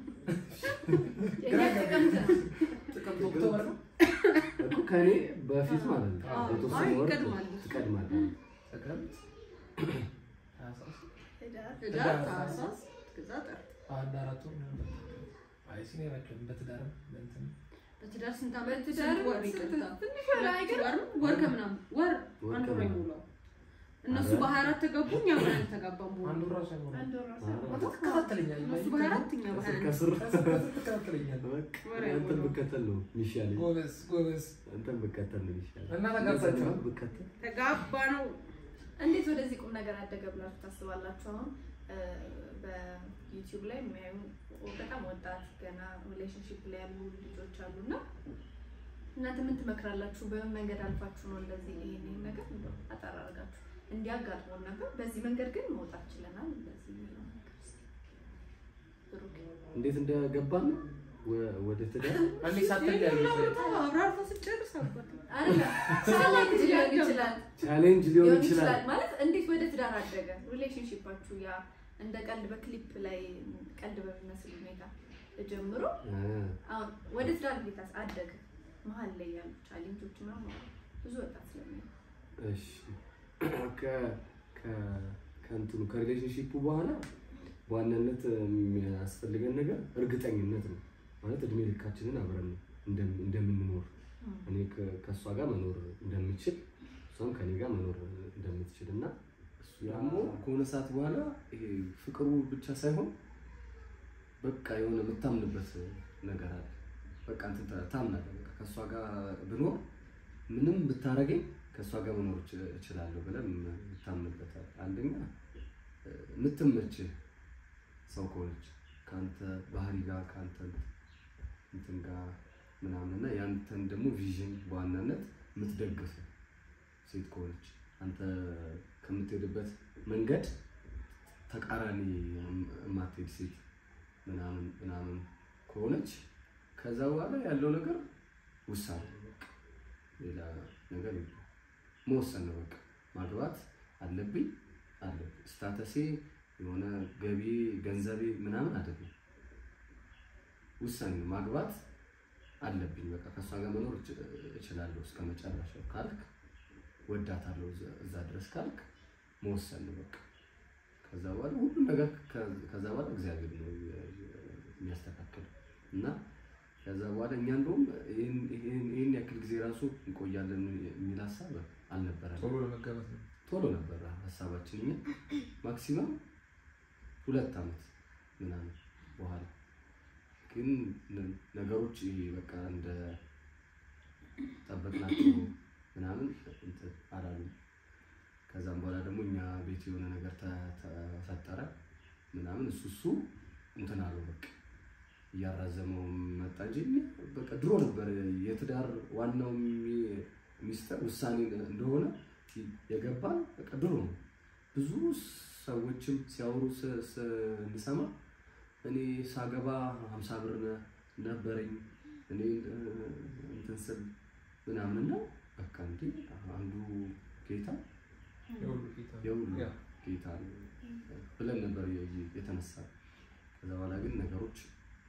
የእኛ ጥቅምት ነው። ጥቅምት ኦክቶበር ነው። እኮ ከእኔ በፊት ማለት ነው አዎ፣ የተወሰነ አይ ወር ይቀድማል። ትቀድማለህ። ጥቅምት ሀያ ሦስት ህዳር ህዳር፣ ታህሳስ ከዛ ጥር አንድ አራት ወር ምናምን አይ ሲኔራቸውን በትዳርም በእንትን በትዳር ስንት ዓመት በትዳር ስንት ወር ስንት- ይቀርታል? ትንሽ ወር ሁለት አይገርም? ወር ነው? ወር ከምናምን ወር ወር አንድ ወር ከምናምን። አይሞላው። እነሱ አረ። በሀያ አራት ተጋቡ፣ እኛ በሀያ አንድ ተጋባን። በወር አንዱ ራሱ አይሞላም። አንድ ወር ራሱ አዎ። አንተ ትከታተለኛለህ። እነሱ በሀያ አራት እኛ በሀያ አንድ ከስር ትከታተለኛለህ። በቃ ወሬ አንተን አይሞላም። ብከተል ነው የሚሻለኝ። ጎበዝ ጎበዝ። አንተን ብከተል ነው የሚሻለኝ። እና ተጋብታችኋል? ብከተል ተጋባ ነው እንዴት ወደዚህ ቁም ነገር አደገ ብላችሁ ታስባላችሁ? አሁን እ፣ በዩቲዩብ ላይ የሚያዩ በጣም ወጣት ገና ሪሌሽንሽፕ ላይ ያሉ ልጆች አሉ እና እናንተ ምን ትመክራላችሁ? በምን መንገድ አልፋችሁ ነው እንደዚህ ይሄን ይሄን ነገር እንደው አጠር አድርጋችሁ እንዲያጋጥሞን ነበር፣ በዚህ መንገድ ግን መውጣት ችለናል። እንደዚህ የሚለው ነገር እስኪ ብሩክ እንዴት እንደገባን ወ- ወደ ትዳር አንዴ ሳትለያዩ አብራርታ ስጨርስ አባት አይደለም ቻሌንጅ ሊሆን ይችላል ቻሌንጅ ሊሆን ሊሆን ይችላል። ይችላል ማለት እንዴት ወደ ትዳር አደገ ሪሌሽንሽፓችሁ ያ እንደ ቀልድ በክሊፕ ላይ ቀልድ በሚመስል ሁኔታ ጀምሮ አ፣ አሁን ወደ ትዳር እንዴት አደገ መሀል ላይ ያሉ ቻሌንጆች ምናምን አሉ። ብዙ ወጣት ስለሚ እሺ ከ- ከ- ከእንትኑ ከሪሌሽንሺፑ በኋላ በዋናነት የሚያስፈልገን ነገር እርግጠኝነት ነው። ማለት እድሜ ልካችንን አብረን እንደም- እንደምንኖር እኔ ከ- ከእሷ ጋር መኖር እንደምችል እሷም ከኔ ጋር መኖር እንደምትችል እና እሱ ደግሞ ከሆነ ሰዓት በኋላ ይሄ ፍቅሩ ብቻ ሳይሆን በቃ የሆነ የምታምንበት ነገር አለ። በቃ እንትን ታ- ታምናለህ። በቃ ከእሷ ጋር ብኖር ምንም ብታረገኝ ከእሷ ጋር መኖር እች- እችላለሁ ብለህ የምታምንበታል። አንደኛ እ፣ የምትመችህ ሰው ከሆነች ከአንተ ባህሪ ጋር ከአንተ እንትን ጋር ምናምን እና ያንተን ደግሞ ቪዥን በዋናነት የምትደግፍ ሴት ከሆነች አንተ ከምትሄድበት መንገድ ተቃራኒ የማትሄድ ሴት ምናምን ምናምን ከሆነች ከዛ በኋላ ያለው ነገር ውሳኔ ነው በቃ። ሌላ ነገር የለም። መወሰን ነው በቃ። ማግባት አለብኝ አለብኝ ስታተሴ የሆነ ገቢ ገንዘቤ ምናምን አይደለም። ውሳኔ ነው ማግባት አለብኝ በቃ ከእሷ ጋር መኖር እች- እችላለሁ እስከ መጨረሻው ካልክ ወዳታለሁ እዛ- እዛ ድረስ ካልክ መወሰን ነው በቃ። ከዛ በኋላ ሁሉም ነገር ከ- ከዛ በኋላ እግዚአብሔር ነው የሚያስተካክለው እና ከዛ በኋላ እኛ እንደውም ይህን- ይህን ይህን ያክል ጊዜ ራሱ እንቆያለን የሚል ሀሳብ አልነበረም። ቶሎ ለመጋባት ነው። ቶሎ ነበረ ሀሳባችን እኛ ማክሲመም ሁለት ዓመት ምናምን በኋላ ግን ነ- ነገሮች ይሄ በቃ እንደ ጠበቅናቸው ምናምን እንትን አላሉም። ከዛም በኋላ ደግሞ እኛ ቤት የሆነ ነገር ተ- ተፈጠረ ምናምን እሱ እሱ እንትን አለው በቃ እያራዘመው መጣ እንጂ እኛ በቃ ድሮ ነበር የትዳር ዋናው ሚ- ሚስጥር ውሳኔ እንደሆነ የገባን በቃ ድሮ ነው። ብዙ ሰዎችም ሲያወሩ ስ- ስንሰማ እኔ ሳገባ ሀምሳ ብር ነ- ነበረኝ እኔ እ፣ እንትን ስል ምናምን እና በቃ እንዲ አንዱ ጌታ የሁሉ ጌታ ነው። የሁሉ ያ። ጌታ ነው ብለን ነበር የ- የተነሳ ከዛ በኋላ ግን ነገሮች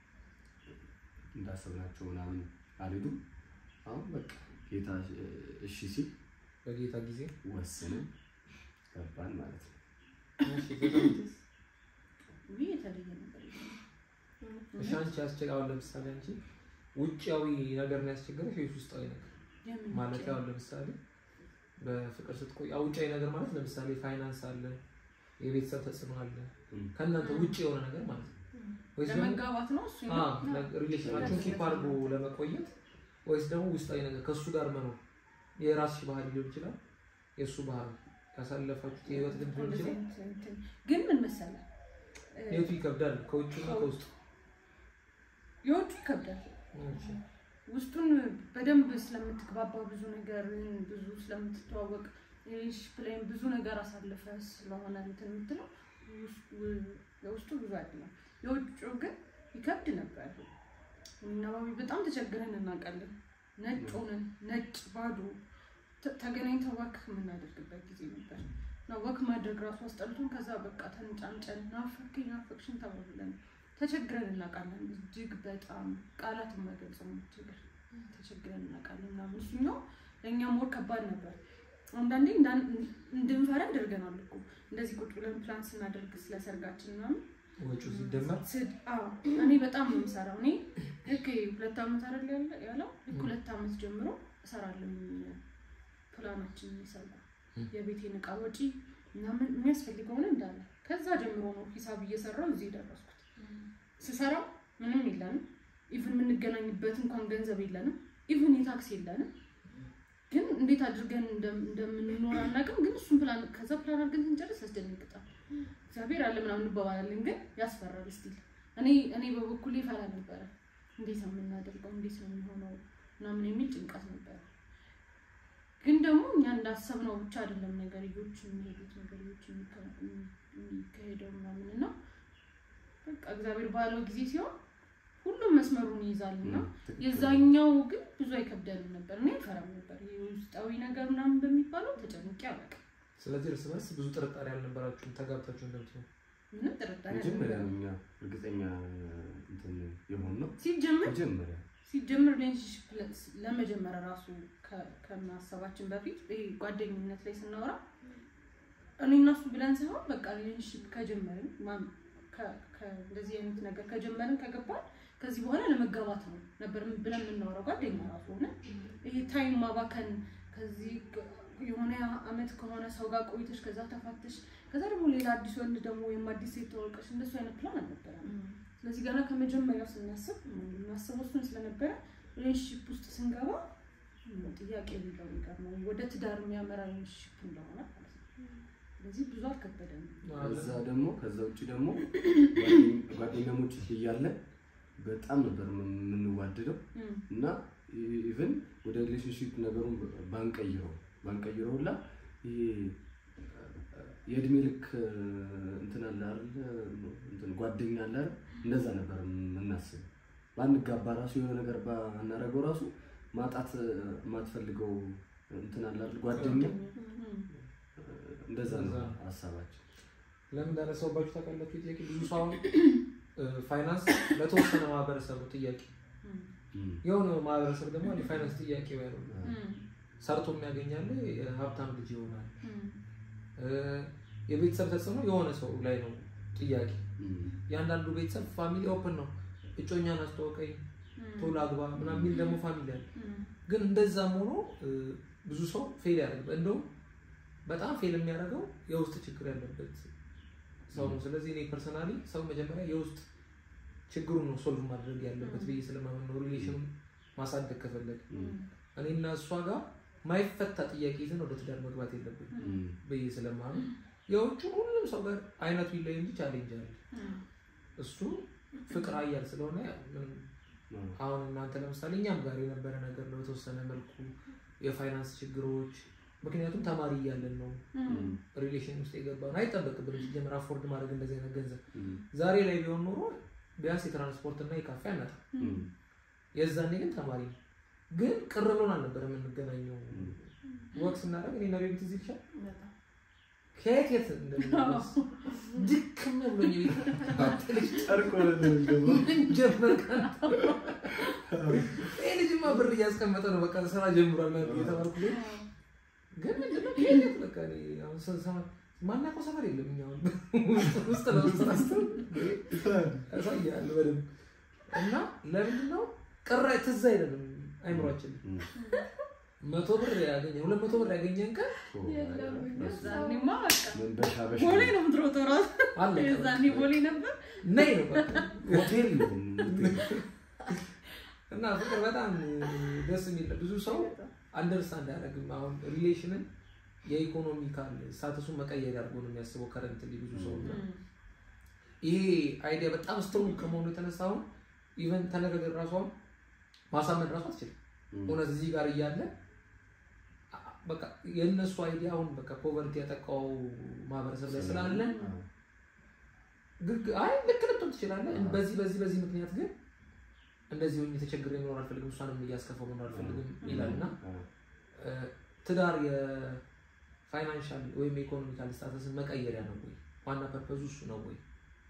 እንዳሰብናቸው ምናምን አልሄዱም። አሁን በቃ ጌታ እሺ ሲል በጌታ ጊዜ ወስነን ገባን ማለት ነው። እሺ፣ ዘጠኝስ? ውይ የተለየ ነገር የለም። እሺ፣ አንቺ ያስቸግ አሁን ለምሳሌ አንቺ ውጫዊ ነገር ነው ያስቸገረሽ ወይስ ውስጣዊ ነገር የምን ማለት ውጪ? አሁን ለምሳሌ በፍቅር ስትቆይ አዎ፣ ውጫዊ ነገር ማለት ለምሳሌ ፋይናንስ አለ፣ የቤተሰብ ተጽዕኖ አለ፣ እም። ከእናንተ ውጭ የሆነ ነገር ማለት ነው ወይስ ደግሞ ለመጋባት ነው እሱ ሪሌሽናችሁን ኪፕ አድርጎ ለመቆየት ወይስ ደግሞ ውስጣዊ ነገር ከእሱ ጋር መኖር የራስሽ ባህል ሊሆን ይችላል፣ የእሱ ባህል ያሳለፋችሁት የህይወት ልምድ ሊሆን እንደዚህ ይችላል። አይነት እንትን ግን ምን መሰለህ እ፣ የቱ ይከብዳል? ከውጭና ከውስጡ የውጩ ይከብዳል። እሺ። ውስጡን በደንብ ስለምትግባባ ብዙ ነገር ብዙ ስለምትተዋወቅ ሪሌሽንሺፕ ላይም ብዙ ነገር አሳልፈ ስለሆነ እንትን የምትለው ውስ- ው- የውስጡ ብዙ አይደለም። የውጭው ግን ይከብድ ነበር። እኔና ባቢ በጣም ተቸግረን እናውቃለን። ነጭ ሆነን ነጭ ባዶ ተ- ተገናኝተን ወክ የምናደርግበት ጊዜ ነበር እና ወክ ማድረግ ራሱ አስጠልቶን ከዛ በቃ ተንጫንጨን ናፈቅኝ ናፈቅሽን ተባብለን ተቸግረን እናውቃለን። እጅግ በጣም ቃላት የማይገልጸው ችግር ተቸግረን እናውቃለን ምናምን እሱኛው ለእኛ ሞር ከባድ ነበር። አንዳንዴ እንዳን- እንድንፈራ ያደርገናል እኮ እንደዚህ ቁጭ ብለን ፕላን ስናደርግ ስለ ሰርጋችን ምናምን ወጪው ሲደመር ስድ አዎ እኔ በጣም ነው የምሰራው። እኔ ልክ ሁለት ዓመት አይደል ያለ- ያለው ልክ ሁለት ዓመት ጀምሮ እሰራለሁ ፕላናችን ይሰራ ም። የቤቴን እቃ ወጪ ምናምን የሚያስፈልገውን እንዳለ ከዛ ጀምሮ ነው ሂሳብ እየሰራው እዚህ የደረስኩት። ስሰራው ምንም የለንም። ኢቭን የምንገናኝበት እንኳን ገንዘብ የለንም። ኢቭን የታክስ የለንም። ግን እንዴት አድርገን እንደም- እንደምንኖር አናውቅም። ግን እሱን ፕላን ከዛ ፕላን አድርገን ስንጨርስ ያስደነግጣል። እግዚአብሔር አለ ምናምን እንባባላለን፣ ግን ያስፈራል። ስቲል እኔ እኔ በበኩሌ ፈራ ነበረ። እንዴት ነው የምናደርገው? እንዴት ነው የሚሆነው? ምናምን የሚል ጭንቀት ነበረ። ግን ደግሞ እኛ እንዳሰብነው ብቻ አይደለም ነገርዮች የሚሄዱት ነገርዮች የሚከ- የሚካሄደው ምናምን እና በቃ እግዚአብሔር ባለው ጊዜ ሲሆን ሁሉም መስመሩን ይይዛል እና ትክክል። የዛኛው ግን ብዙ አይከብደንም ነበር። እኔ አይፈራም ነበር። ይሄ ውስጣዊ ነገር ምናምን በሚባለው ተጨንቄ አላውቅም። ስለዚህ እርስ በርስ ብዙ ጥርጣሬ አልነበራችሁም ተጋብታችሁ እንደምትሆን ምንም ጥርጣሬ መጀመሪያ አልነበረም። ነው እኛ እርግጠኛ እንትን የሆን ነው ሲጀምር መጀመሪያ ሲጀምር ሪሌሽንሽፕ ለመጀመር ራሱ ከ- ከማሰባችን በፊት ይሄ ጓደኝነት ላይ ስናወራ እኔ እና እሱ ብለን ሳይሆን በቃ ሪሌሽንሽፕ ከጀመርን ማም- ከ- ከ- እንደዚህ አይነት ነገር ከጀመርን ከገባን ከዚህ በኋላ ለመጋባት ነው ነበር ብለን የምናወራው ጓደኛ ራሱ ሆነ ይሄ ታይም ማባከን ከዚህ ግ- የሆነ አመት ከሆነ ሰው ጋር ቆይተሽ ከዛ ተፋተሽ ከዛ ደግሞ ሌላ አዲስ ወንድ ደግሞ ወይም አዲስ ሴት ተዋውቀሽ እንደሱ አይነት ፕላን አልነበረም። ስለዚህ ገና ከመጀመሪያው ስናስብ የምናስበው እሱን ስለነበረ ሪሌሽንሺፕ ውስጥ ስንገባ ጥያቄ የሚለው ነገር ነው ወደ ትዳር የሚያመራ ሪሌሽንሽፕ እንደሆነ ማለት ነው። ስለዚህ ብዙ አልከበደም። ከዛ ደግሞ ከዛ ውጭ ደግሞ ጓደኛሞች እያለን በጣም ነበር የምንዋደደው እና ኢቨን ወደ ሪሌሽንሽፕ ነገሩን ባንቀይረው ባንቀይረው ሁላ ይሄ የእድሜ ልክ እንትን አለ አይደል እንትን ጓደኛ አለ አይደል እንደዛ ነበር የምናስብ ባንጋባ ራሱ የሆነ ነገር ባናረገው ራሱ ማጣት የማትፈልገው እንትን አለ አይደል ጓደኛ እንደዛ ነው ሀሳባችን ለምን እንዳነሳውባችሁ ታውቃላችሁ? ጥያቄ ብዙ ሰው አሁን ፋይናንስ ለተወሰነ ማህበረሰብ ነው ጥያቄ፣ የሆነ ማህበረሰብ ደግሞ የፋይናንስ ጥያቄ ያለ ሰርቶ የሚያገኛለ የሀብታም ልጅ ይሆናል። የቤተሰብ ተጽዕኖ የሆነ ሰው ላይ ነው ጥያቄ። የአንዳንዱ ቤተሰብ ፋሚሊ ኦፕን ነው፣ እጮኛን አስተዋውቀኝ፣ ቶሎ አግባ ምናምን የሚል ደግሞ ፋሚሊ አለ። ግን እንደዛም ሆኖ ብዙ ሰው ፌል ያደርግ እንደውም በጣም ፌል የሚያደርገው የውስጥ ችግር ያለበት ሰው ነው። ስለዚህ እኔ ፐርሰናሊ ሰው መጀመሪያ የውስጥ ችግሩን ነው ሶልቭ ማድረግ ያለበት ብዬ ስለማምን ነው። ሪሌሽኑን ማሳደግ ከፈለግ እኔና እሷ ጋር ማይፈታ ጥያቄ ይዘን ወደ ትዳር መግባት የለብን ብዬ ስለማምን የውጭ ሁሉም ሰው ጋር አይነቱ ይለይ እንጂ ቻሌንጅ አለ። እሱ ፍቅር አያል ስለሆነ ምንም አሁን እናንተ ለምሳሌ እኛም ጋር የነበረ ነገር ነው በተወሰነ መልኩ የፋይናንስ ችግሮች ምክንያቱም ተማሪ እያለን ነው ሪሌሽን ውስጥ የገባን አይጠበቅብንም ሲጀምር አፎርድ ማድረግ እንደዚህ አይነት ገንዘብ ዛሬ ላይ ቢሆን ኖሮ ቢያንስ የትራንስፖርት እና የካፌ አናጣ የዛኔ ግን ተማሪ ነው ግን ቅር ብሎን አልነበረ የምንገናኘው ወቅት ስናደርግ እኔ ነቤ ቤት እዚህ ይቻል ከየት የት እንደምንደርስ ድክም ብሎኝ ቤት ጨርቆ ምን ጀመር ይህ ልጅማ ብር እያስቀመጠ ነው በቃ ስራ ጀምሯል የተባልኩ ግን ምንድነው ከየት የት በቃ እኔ አሁን ስንሰማ ማናውቀው ሰፈር የለም እኛ አሁን ውስጥ ለውስጥ ራስተው ያሳያል በደንብ እና ለምንድን ነው ቅራ ትዝ አይለንም አይምሯችን መቶ ብር ያገኘ ሁለት መቶ ብር ያገኘን ቀን የዛኔማ በቃ መንበሻ በሻ ቦሌ ነው የምትሮጠው ራሱ አለ የዛኔ ቦሌ ነበር። ነይ ነው በቃ ሆቴል ነው እና ፍቅር በጣም ደስ የሚል ብዙ ሰው አንደርስታንድ አያደርግም። አሁን ሪሌሽንን የኢኮኖሚካል ስታተሱን መቀየር አድርጎ ነው የሚያስበው ከረንት ብዙ ሰው እና ይሄ አይዲያ በጣም ስትሮንግ ከመሆኑ የተነሳ አሁን ኢቨን ተነጋገር ራሱ አሁን ማሳመን ራሱ አትችልም። እውነት እዚህ ጋር እያለ በቃ የእነሱ አይዲያ አሁን በቃ ፖቨርቲ ያጠቃው ማህበረሰብ ላይ ስላለ ግግ አይ ልክ ልትሆን ትችላለህ። በዚህ በዚህ በዚህ ምክንያት ግን እንደዚህ ሆኜ ተቸግሬ መኖር አልፈልግም፣ እሷንም እያስከፋው መኖር አልፈልግም ይላል እና ትዳር የፋይናንሻል ወይም የኢኮኖሚካል ስታተስን መቀየሪያ ነው ወይ? ዋና ፐርፐዙ እሱ ነው ወይ?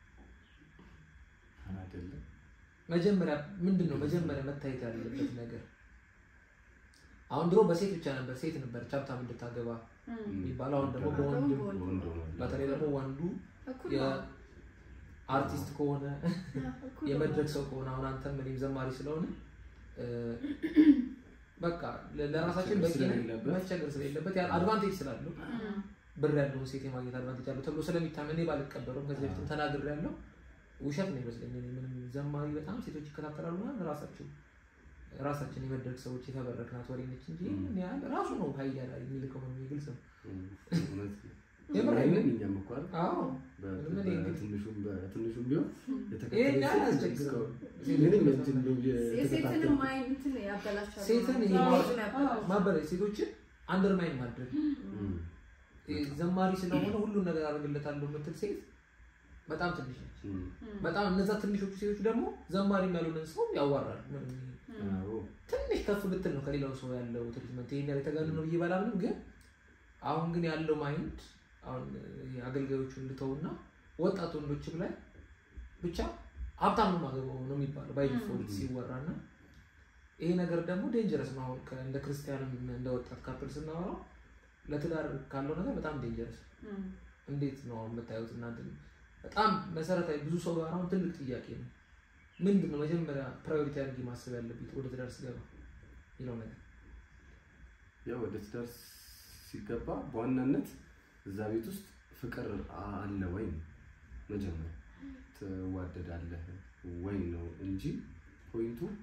አይደለም መጀመሪያ ምንድን ነው መጀመሪያ መታየት ያለበት ነገር? አሁን ድሮ በሴት ብቻ ነበር ሴት ነበር ሀብታም እንድታገባ የሚባለው። አሁን ደግሞ በወንድ ወንድ ሆኗል። በተለይ ደግሞ ወንዱ እኩል ነው። የአርቲስት ከሆነ እኩል ነው። የመድረክ ሰው ከሆነ አሁን አንተም እኔም ዘማሪ ስለሆነ እ፣ በቃ ለ- ለራሳችን በቂ ነን፣ ስለሌለበት። መቸገር ስለሌለበት ያ አድቫንቴጅ ስላለው ብር ያለውን ሴት የማግኘት አድቫንቴጅ አለው ተብሎ ስለሚታመን እኔ ባልቀበለውም ከዚህ በፊትም ተናግሬ ያለው ውሸት ነው ይመስለኝ። እኔ ምንም ዘማሪ በጣም ሴቶች ይከታተላሉ ምናምን ራሳቸው ራሳችን የመድረክ ሰዎች የተበረክናት ወሬ ነች እንጂ ምን ያህል ራሱ ነው ሀይያ ላይ የሚልከው ነው ግልጽ ነው። እውነት ነው። የምር አይንን እኛም እኮ አይደል? አዎ በ- ምን እንግዲህ በትንሹም በትንሹም ቢሆን ይሄን ያህል የተከተለ አያስቸግርም። ምንም እንትን እንደው የሴትንም የተከታተለ ማይንትን ያበላሻሉ። ሴትን ማለት ይሄ ነው። ማለት- ሴትን ያበላሻሉ። ማበረ ሴቶችን አንደርማይን ማድረግ እም፣ ዘማሪ ስለሆነ ሁሉን ነገር አደርግለታለሁ የምትል ሴት በጣም ትንሽ ነች። እም፣ በጣም እነዛ ትንሾቹ ሴቶች ደግሞ ዘማሪ ያልሆነን ሰው ያዋራሉ። ምንም ይሄ አዎ፣ ትንሽ ከፍ ብትል ነው ከሌላው ሰው ያለው ትሪትመንት ይሄን ያህል የተጋነነ ነው ብዬ ባላምንም፣ ግን አሁን ግን ያለው ማይንድ አሁን ይሄ አገልጋዮቹን ልተውና ወጣት ወንዶችም ላይ ብቻ ሀብታም ነው ማገባው ነው የሚባለው ባይ ዲፎልት ሲወራ እና ይሄ ነገር ደግሞ ዴንጀረስ ነው። አሁን ከ- እንደ ክርስቲያንም እንደ ወጣት ካፕል ስናወራው ለትዳር ካለው ነገር በጣም ዴንጀረስ እንዴት ነው አሁን የምታዩት እናንተ? በጣም መሰረታዊ ብዙ ሰው ጋር አሁን ትልቅ ጥያቄ ነው። ምንድን ነው መጀመሪያ ፕራዮሪቲ አድርጌ ማሰብ ያለብኝ ወደ ትዳር ስገባ ይለው ነገር ያው ወደ ትዳር ሲገባ በዋናነት እዛ ቤት ውስጥ ፍቅር አለ ወይ ነው መጀመሪያ ትዋደዳለህ ወይ ነው እንጂ ፖይንቱ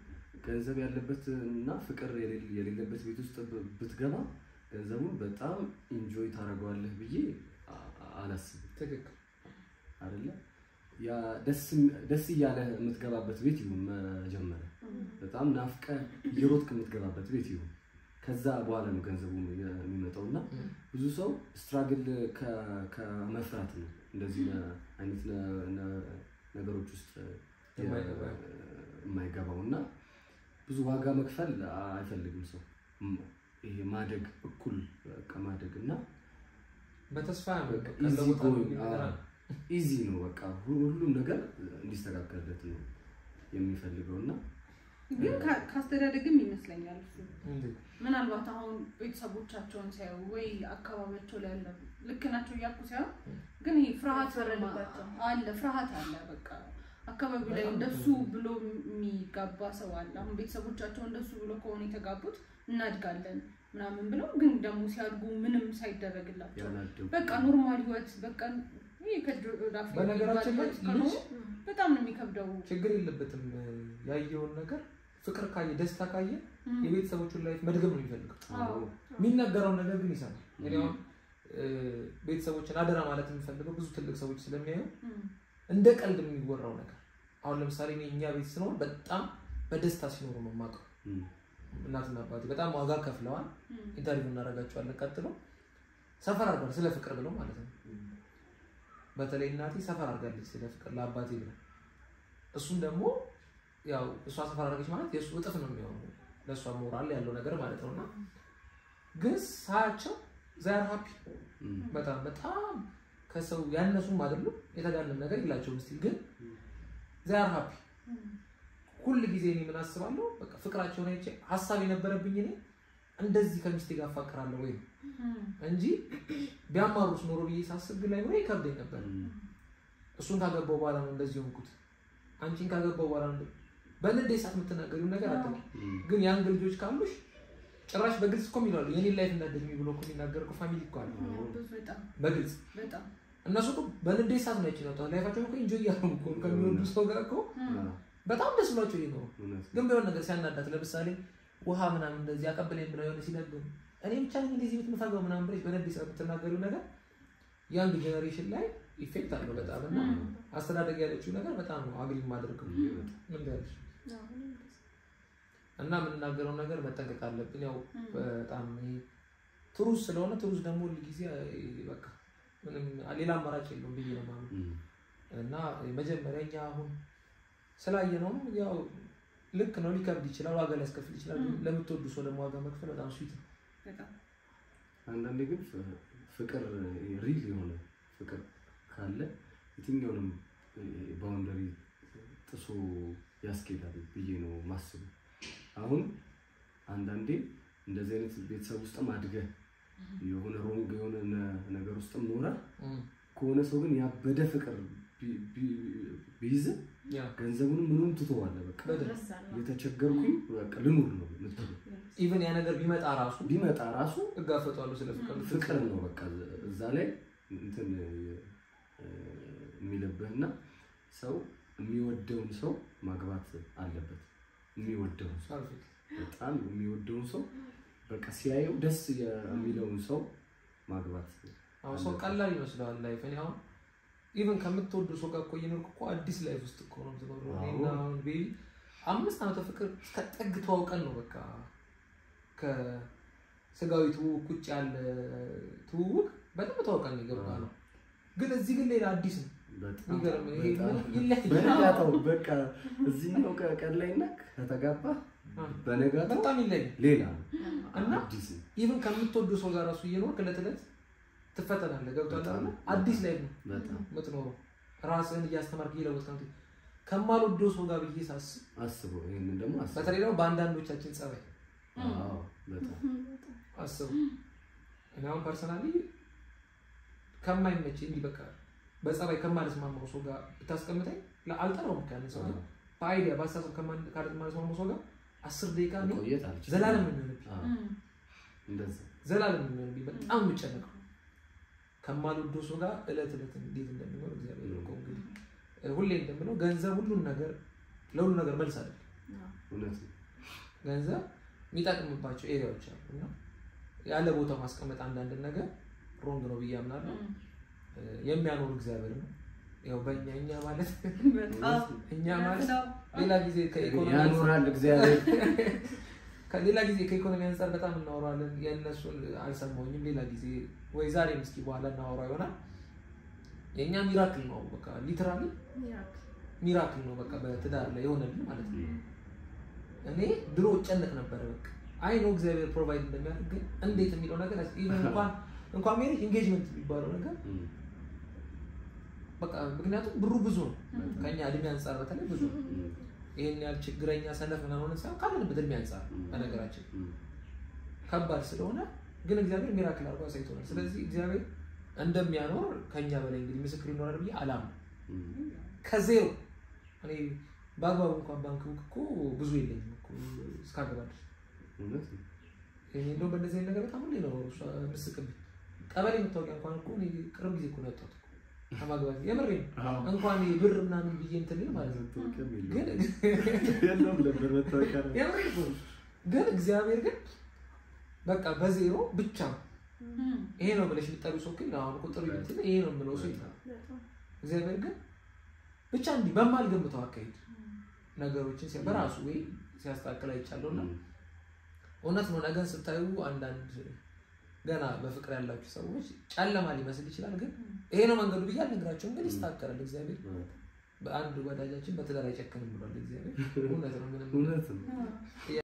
ገንዘብ ያለበት እና ፍቅር የሌለ- የሌለበት ቤት ውስጥ ብ- ብትገባ ገንዘቡን በጣም ኢንጆይ ታደርገዋለህ ብዬ አ- አላስብም። ትክክል አይደለ ያ ደስ ደስ እያለ የምትገባበት ቤት ይሁን መጀመሪያ በጣም ናፍቀ እየሮጥክ የምትገባበት ቤት ይሁን ከዛ በኋላ ነው ገንዘቡ የሚመጣው እና ም። ብዙ ሰው ስትራግል ከ- ከመፍራት ነው እንደዚህ ነ- አይነት ነ- ነ- ነገሮች ውስጥ የ- የማይገባ። የማይገባው እና ብዙ ዋጋ መክፈል አይፈልግም ሰው ም- ይሄ ማደግ እኩል በቃ ማደግ እና በተስፋ ነው በቃ ቀለቡ easy ታሪክ going፣ ነገር አዎ። አለ። ኢዚ ነው በቃ ሁ- ሁሉም ነገር እንዲስተካከልለት ነው የሚፈልገው እና ግን ካ- ካስተዳደግም ይመስለኛል እሱ እንዴት? ምናልባት አሁን ቤተሰቦቻቸውን ሲያዩ ወይ አካባቢያቸው ላይ ያለ ልክ ናቸው እያልኩ ሳይሆን ግን ይሄ ፍርሃት ያስፈረድባቸው። አለ ፍርሃት አለ በቃ አካባቢው ላይ በጣም እንደሱ ብዙ። ብሎ የሚጋባ ሰው አለ አሁን ቤተሰቦቻቸው እንደሱ ብሎ ከሆነ የተጋቡት እናድጋለን ምናምን ብለው ግን ደግሞ ሲያድጉ ምንም ሳይደረግላቸው ያላደጉ በቃ ኖርማል ህይወት በቃ ይሄ ከእጅ ወደ አፍ በነገራችን ላይ የሚባል ከሆነ ልጅ በጣም ነው የሚከብደው ችግር የለበትም ያየውን ነገር ፍቅር ካየ ደስታ ካየ እም። የቤተሰቦቹን ላይፍ መድገም ነው የሚፈልገው አዎ የሚነገረውን ነገር ግን ይሰማል እኔ አሁን እ፣ ቤተሰቦችን አደራ ማለት የምፈልገው ብዙ ትልቅ ሰዎች ስለሚያዩ እም። እንደ ቀልድ የሚወራው ነገር አሁን ለምሳሌ እኔ እኛ ቤት ስኖር በጣም በደስታ ሲኖሩ ነው የማውቀው እም፣ እናትና አባቴ በጣም ዋጋ ከፍለዋል እም። ኢንተርቪው እናደርጋቸዋለን ቀጥሎ ሰፈር አድርጓል ስለ ፍቅር ብለው ማለት ነው በተለይ እናቴ ሰፈር አድርጋለች ስለ ፍቅር ለአባቴ ብለው እሱም ደግሞ ያው እሷ ሰፈር አድርገች ማለት የእሱ እጥፍ ነው የሚሆነው ለእሷ ሞራል ያለው ነገር ማለት ነው እና ግን ሳያቸው ዛር ሀፒ እም፣ በጣም በጣም ከሰው ያነሱም አይደሉም የተጋነም ነገር የላቸውም ስቲል ግን ዛር ሀፒ ሁል ጊዜ እኔ ምን አስባለሁ በቃ ፍቅራቸውን አይቼ ሀሳብ የነበረብኝ እኔ እንደዚህ ከሚስቴ ጋር አፋቅራለሁ ወይ እም። እንጂ ቢያማሩስ ኖሮ ብዬ ሳስብ ግን ላይ ኖሮ ይከብደኝ ነበር እም፣ እሱን ካገባው በኋላ ነው እንደዚህ ሆንኩት አንቺን ካገባው በኋላ ነው በንዴት ሰዓት የምትናገሪው ነገር አታውቂ እም፣ ግን ያንግ ልጆች ካሉሽ ጭራሽ በግልጽ እኮ የሚላሉ የኔን ላይፍ እንዳደግሚ ብሎ እኮ የሚናገር እኮ ፋሚሊ እኮ አለ ብዙ በጣም በግልጽ በጣም እነሱ እኮ በንዴት ሰዓት ነው ያችን ያወጣው ላይፋቸውን እኮ ኢንጆይ እያደረጉ እኮ ነው ከሚወዱ ሰው ጋር እኮ አዎ፣ በጣም ደስ ብሏቸው ይኖሩ እውነት ነው። ግን ቢሆን ነገር ሲያናዳት ለምሳሌ ውሃ ምናምን እንደዚህ አቀብለኝ ብለው የሆነ ሲነግሩ እኔ ብቻ ነኝ እንደዚህ ቤት የምፈገው ምናምን ብለሽ በንዴት ሰዓት የምትናገሪው ነገር ያንግ ጄኔሬሽን ላይ ኢፌክት አለው በጣም እና አስተዳደግ ያለችው ነገር በጣም ነው አግሪ የማደርገው እንዴ በጣም ምን ያለች እና የምንናገረው ነገር መጠንቀቅ አለብን። ያው በጣም ይሄ ትሩዝ ስለሆነ ትሩዝ ደግሞ ሁል ጊዜ በቃ ምንም ሌላ አማራጭ የለውም ብዬ ነው የማምነው። እም፣ እና መጀመሪያ እኛ አሁን ስላየነው ያው ልክ ነው፣ ሊከብድ ይችላል፣ ዋጋ ሊያስከፍል ይችላል። ግን ለምትወዱ ሰው ደግሞ ዋጋ መክፈል በጣም ስዊት ነው። በጣም አንዳንዴ ግን ፍ- ፍቅር ሪል የሆነ ፍቅር ካለ የትኛውንም ባውንደሪ ጥሶ ያስኬዳል ብዬ ነው ማስበው። አሁን አንዳንዴ እንደዚህ አይነት ቤተሰብ ውስጥም አድገህ የሆነ ሮንግ የሆነ ነ- ነገር ውስጥም ኖረህ ከሆነ ሰው ግን ያበደ ፍቅር ቢ- ቢ- ቢይዝ ያ ገንዘቡንም ምኑም ትተዋለህ። በቃ በደንብ የተቸገርኩኝ በቃ ልኑር ነው የምትለው። ኢቨን ያ ነገር ቢመጣ ራሱ ቢመጣ ራሱ እጋፈጠዋለሁ ስለ ፍቅር ፍቅር ነው በቃ እዛ ላይ እንትን እ፣ የሚልብህና ሰው የሚወደውን ሰው ማግባት አለበት። የሚወደውን ሰው ፐርፌክት በጣም የሚወደውን ሰው በቃ ሲያየው ደስ የሚለውን ሰው ማግባት አሁን ሰው ቀላል ይመስለዋል ላይፍ። እኔ አሁን ኢቨን ከምትወዱ ሰው ጋር እኮ እየኖርኩ እኮ አዲስ ላይፍ ውስጥ እኮ ነው የምትኖረው። አዎ። እኔና አሁን ቤቢ አምስት ዓመተ ፍቅር እስከ ጥግ ተዋውቀን ነው በቃ ከስጋዊ ትውውቅ ውጭ ያለ ትውውቅ በደንብ ተዋውቀን ነው የገባ ነው። ግን እዚህ ግን ሌላ አዲስ ነው። በጣም የሚገርም ይሄ በጣም ምንም ይለያል። በነጋታው በቃ እዚህኛው ቀን ላይ እና ከተጋባ በነጋታው በጣም ይለያል ሌላ ነው እና አዲስ ነው። ኢቨን ከምትወዱ ሰው ጋር ራሱ እየኖርክ ዕለት ዕለት ትፈተናለህ። ገብቶሃል በጣም አይደለ? አዲስ ላይፍ ነው በጣም የምትኖረው ራስህን እያስተማርክ እየለወጥክ ነው። ከማልወደው ሰው ጋር ብዬ ሳስብ አስበው ይሄንን ደግሞ አስበው። በተለይ ደግሞ በአንዳንዶቻችን ጸባይ አዎ በጣም አስቡ። እኔ አሁን ፐርሰናሊ ከማይመች እንዲህ በቃ በጸባይ ከማልስማማው ሰው ጋር ብታስቀምጠኝ ላ- አልጠራውም ያንን ሰው ግን በአይዲያ በአስተሳሰብ ከማን- ካልስማማው ሰው ጋር አስር ደቂቃ እኔ ቆየት አልችልም። ዘላለም ነው የሚሆንብኝ አዎ፣ እንደዛ ዘላለም ነው የሚሆንብኝ። በጣም የምጨነቀው ከማልወደው ሰው ጋር እለት እለት እንዴት እንደሚኖር እግዚአብሔር ያውቀው። እንግዲህ እ፣ ሁሌ እንደምለው ገንዘብ ሁሉን ነገር ለሁሉ ነገር መልስ አይደለም። እውነት ነው። ገንዘብ የሚጠቅምባቸው ኤሪያዎች አሉ እና ያለ ቦታው ማስቀመጥ አንዳንድ ነገር ሮንግ ነው ብዬ አምናለሁ። እ፣ የሚያኖር እግዚአብሔር ነው። ያው በእኛ እኛ ማለት በጣም እኛ ማለት ሌላ ጊዜ ከኢኮኖሚ ያኖራል እግዚአብሔር። ከሌላ ጊዜ ከኢኮኖሚ አንጻር በጣም እናወራለን። የእነሱን አልሰማሁኝም። ሌላ ጊዜ ወይ ዛሬም እስኪ በኋላ እናወራ ይሆናል። የእኛ ሚራክል ነው በቃ ሊትራሊ ሚራክል ሚራክል ነው በቃ በትዳር ላይ የሆነልን ማለት ነው። እኔ ድሮ ጨነቅ ነበረ በቃ አይ ነው እግዚአብሔር ፕሮቫይድ እንደሚያደርግ ግን እንዴት የሚለው ነገር ኢቨን እንኳን እንኳን ሜሬጅ ኢንጌጅመንት የሚባለው ነገር በቃ ምክንያቱም ብሩ ብዙ ነው ከኛ እድሜ አንጻር በተለይ ብዙ ነው። ይህን ያህል ችግረኛ ሰነፍ ምናምን ሳይሆን ካለንበት እድሜ አንጻር በነገራችን ከባድ ስለሆነ ግን እግዚአብሔር ሚራክል አድርጎ አሳይቶናል። ስለዚህ እግዚአብሔር እንደሚያኖር ከኛ በላይ እንግዲህ ምስክር ይኖራል ብዬ አላምንም። ከዜሮ እኔ በአግባቡ እንኳን ባንክ ቡክ እኮ ብዙ የለኝም እኮ እስካገባ ድረስ እውነት ነው። እኔ እንደውም በእንደዚህ አይነት ነገር በጣም ሁሌ ነው እሷ ምስቅብኝ። ቀበሌ መታወቂያ እንኳን እኮ እኔ ቅርብ ጊዜ እኮ ነው ያወጣሁት እኮ ከማግባት የምሬ አዎ። እንኳን ብር ምናምን ብዬ እንትን ልል ማለት ነው መታወቂያም ግን የለውም። የለውም ነበር መታወቂያ ነው። የምሬ እኮ ነው። ግን እግዚአብሔር ግን በቃ በዜሮ ብቻ ይሄ ነው ብለሽ የምጠሪው ሰው ግን አሁን ቁጥር እንትን ይሄ ነው የምለው ሰው ይጠራል። በጣም እግዚአብሔር ግን ብቻ እንዲህ በማልገምተው አካሄድ ነገሮችን ሲያ- በራሱ ወይ ሲያስተካክል አይቻለሁ እና እውነት ነው። ነገን ስታዩ አንዳንድ ገና በፍቅር ያላችሁ ሰዎች ጨለማ ሊመስል ይችላል፣ ግን ይሄ ነው መንገዱ ብዬ አልነግራቸውም። ግን ይስተካከላል። እግዚአብሔር በአንድ ወዳጃችን በትዳር አይጨክንም ብሏል እግዚአብሔር። እውነት ነው ምንም እውነት ነው።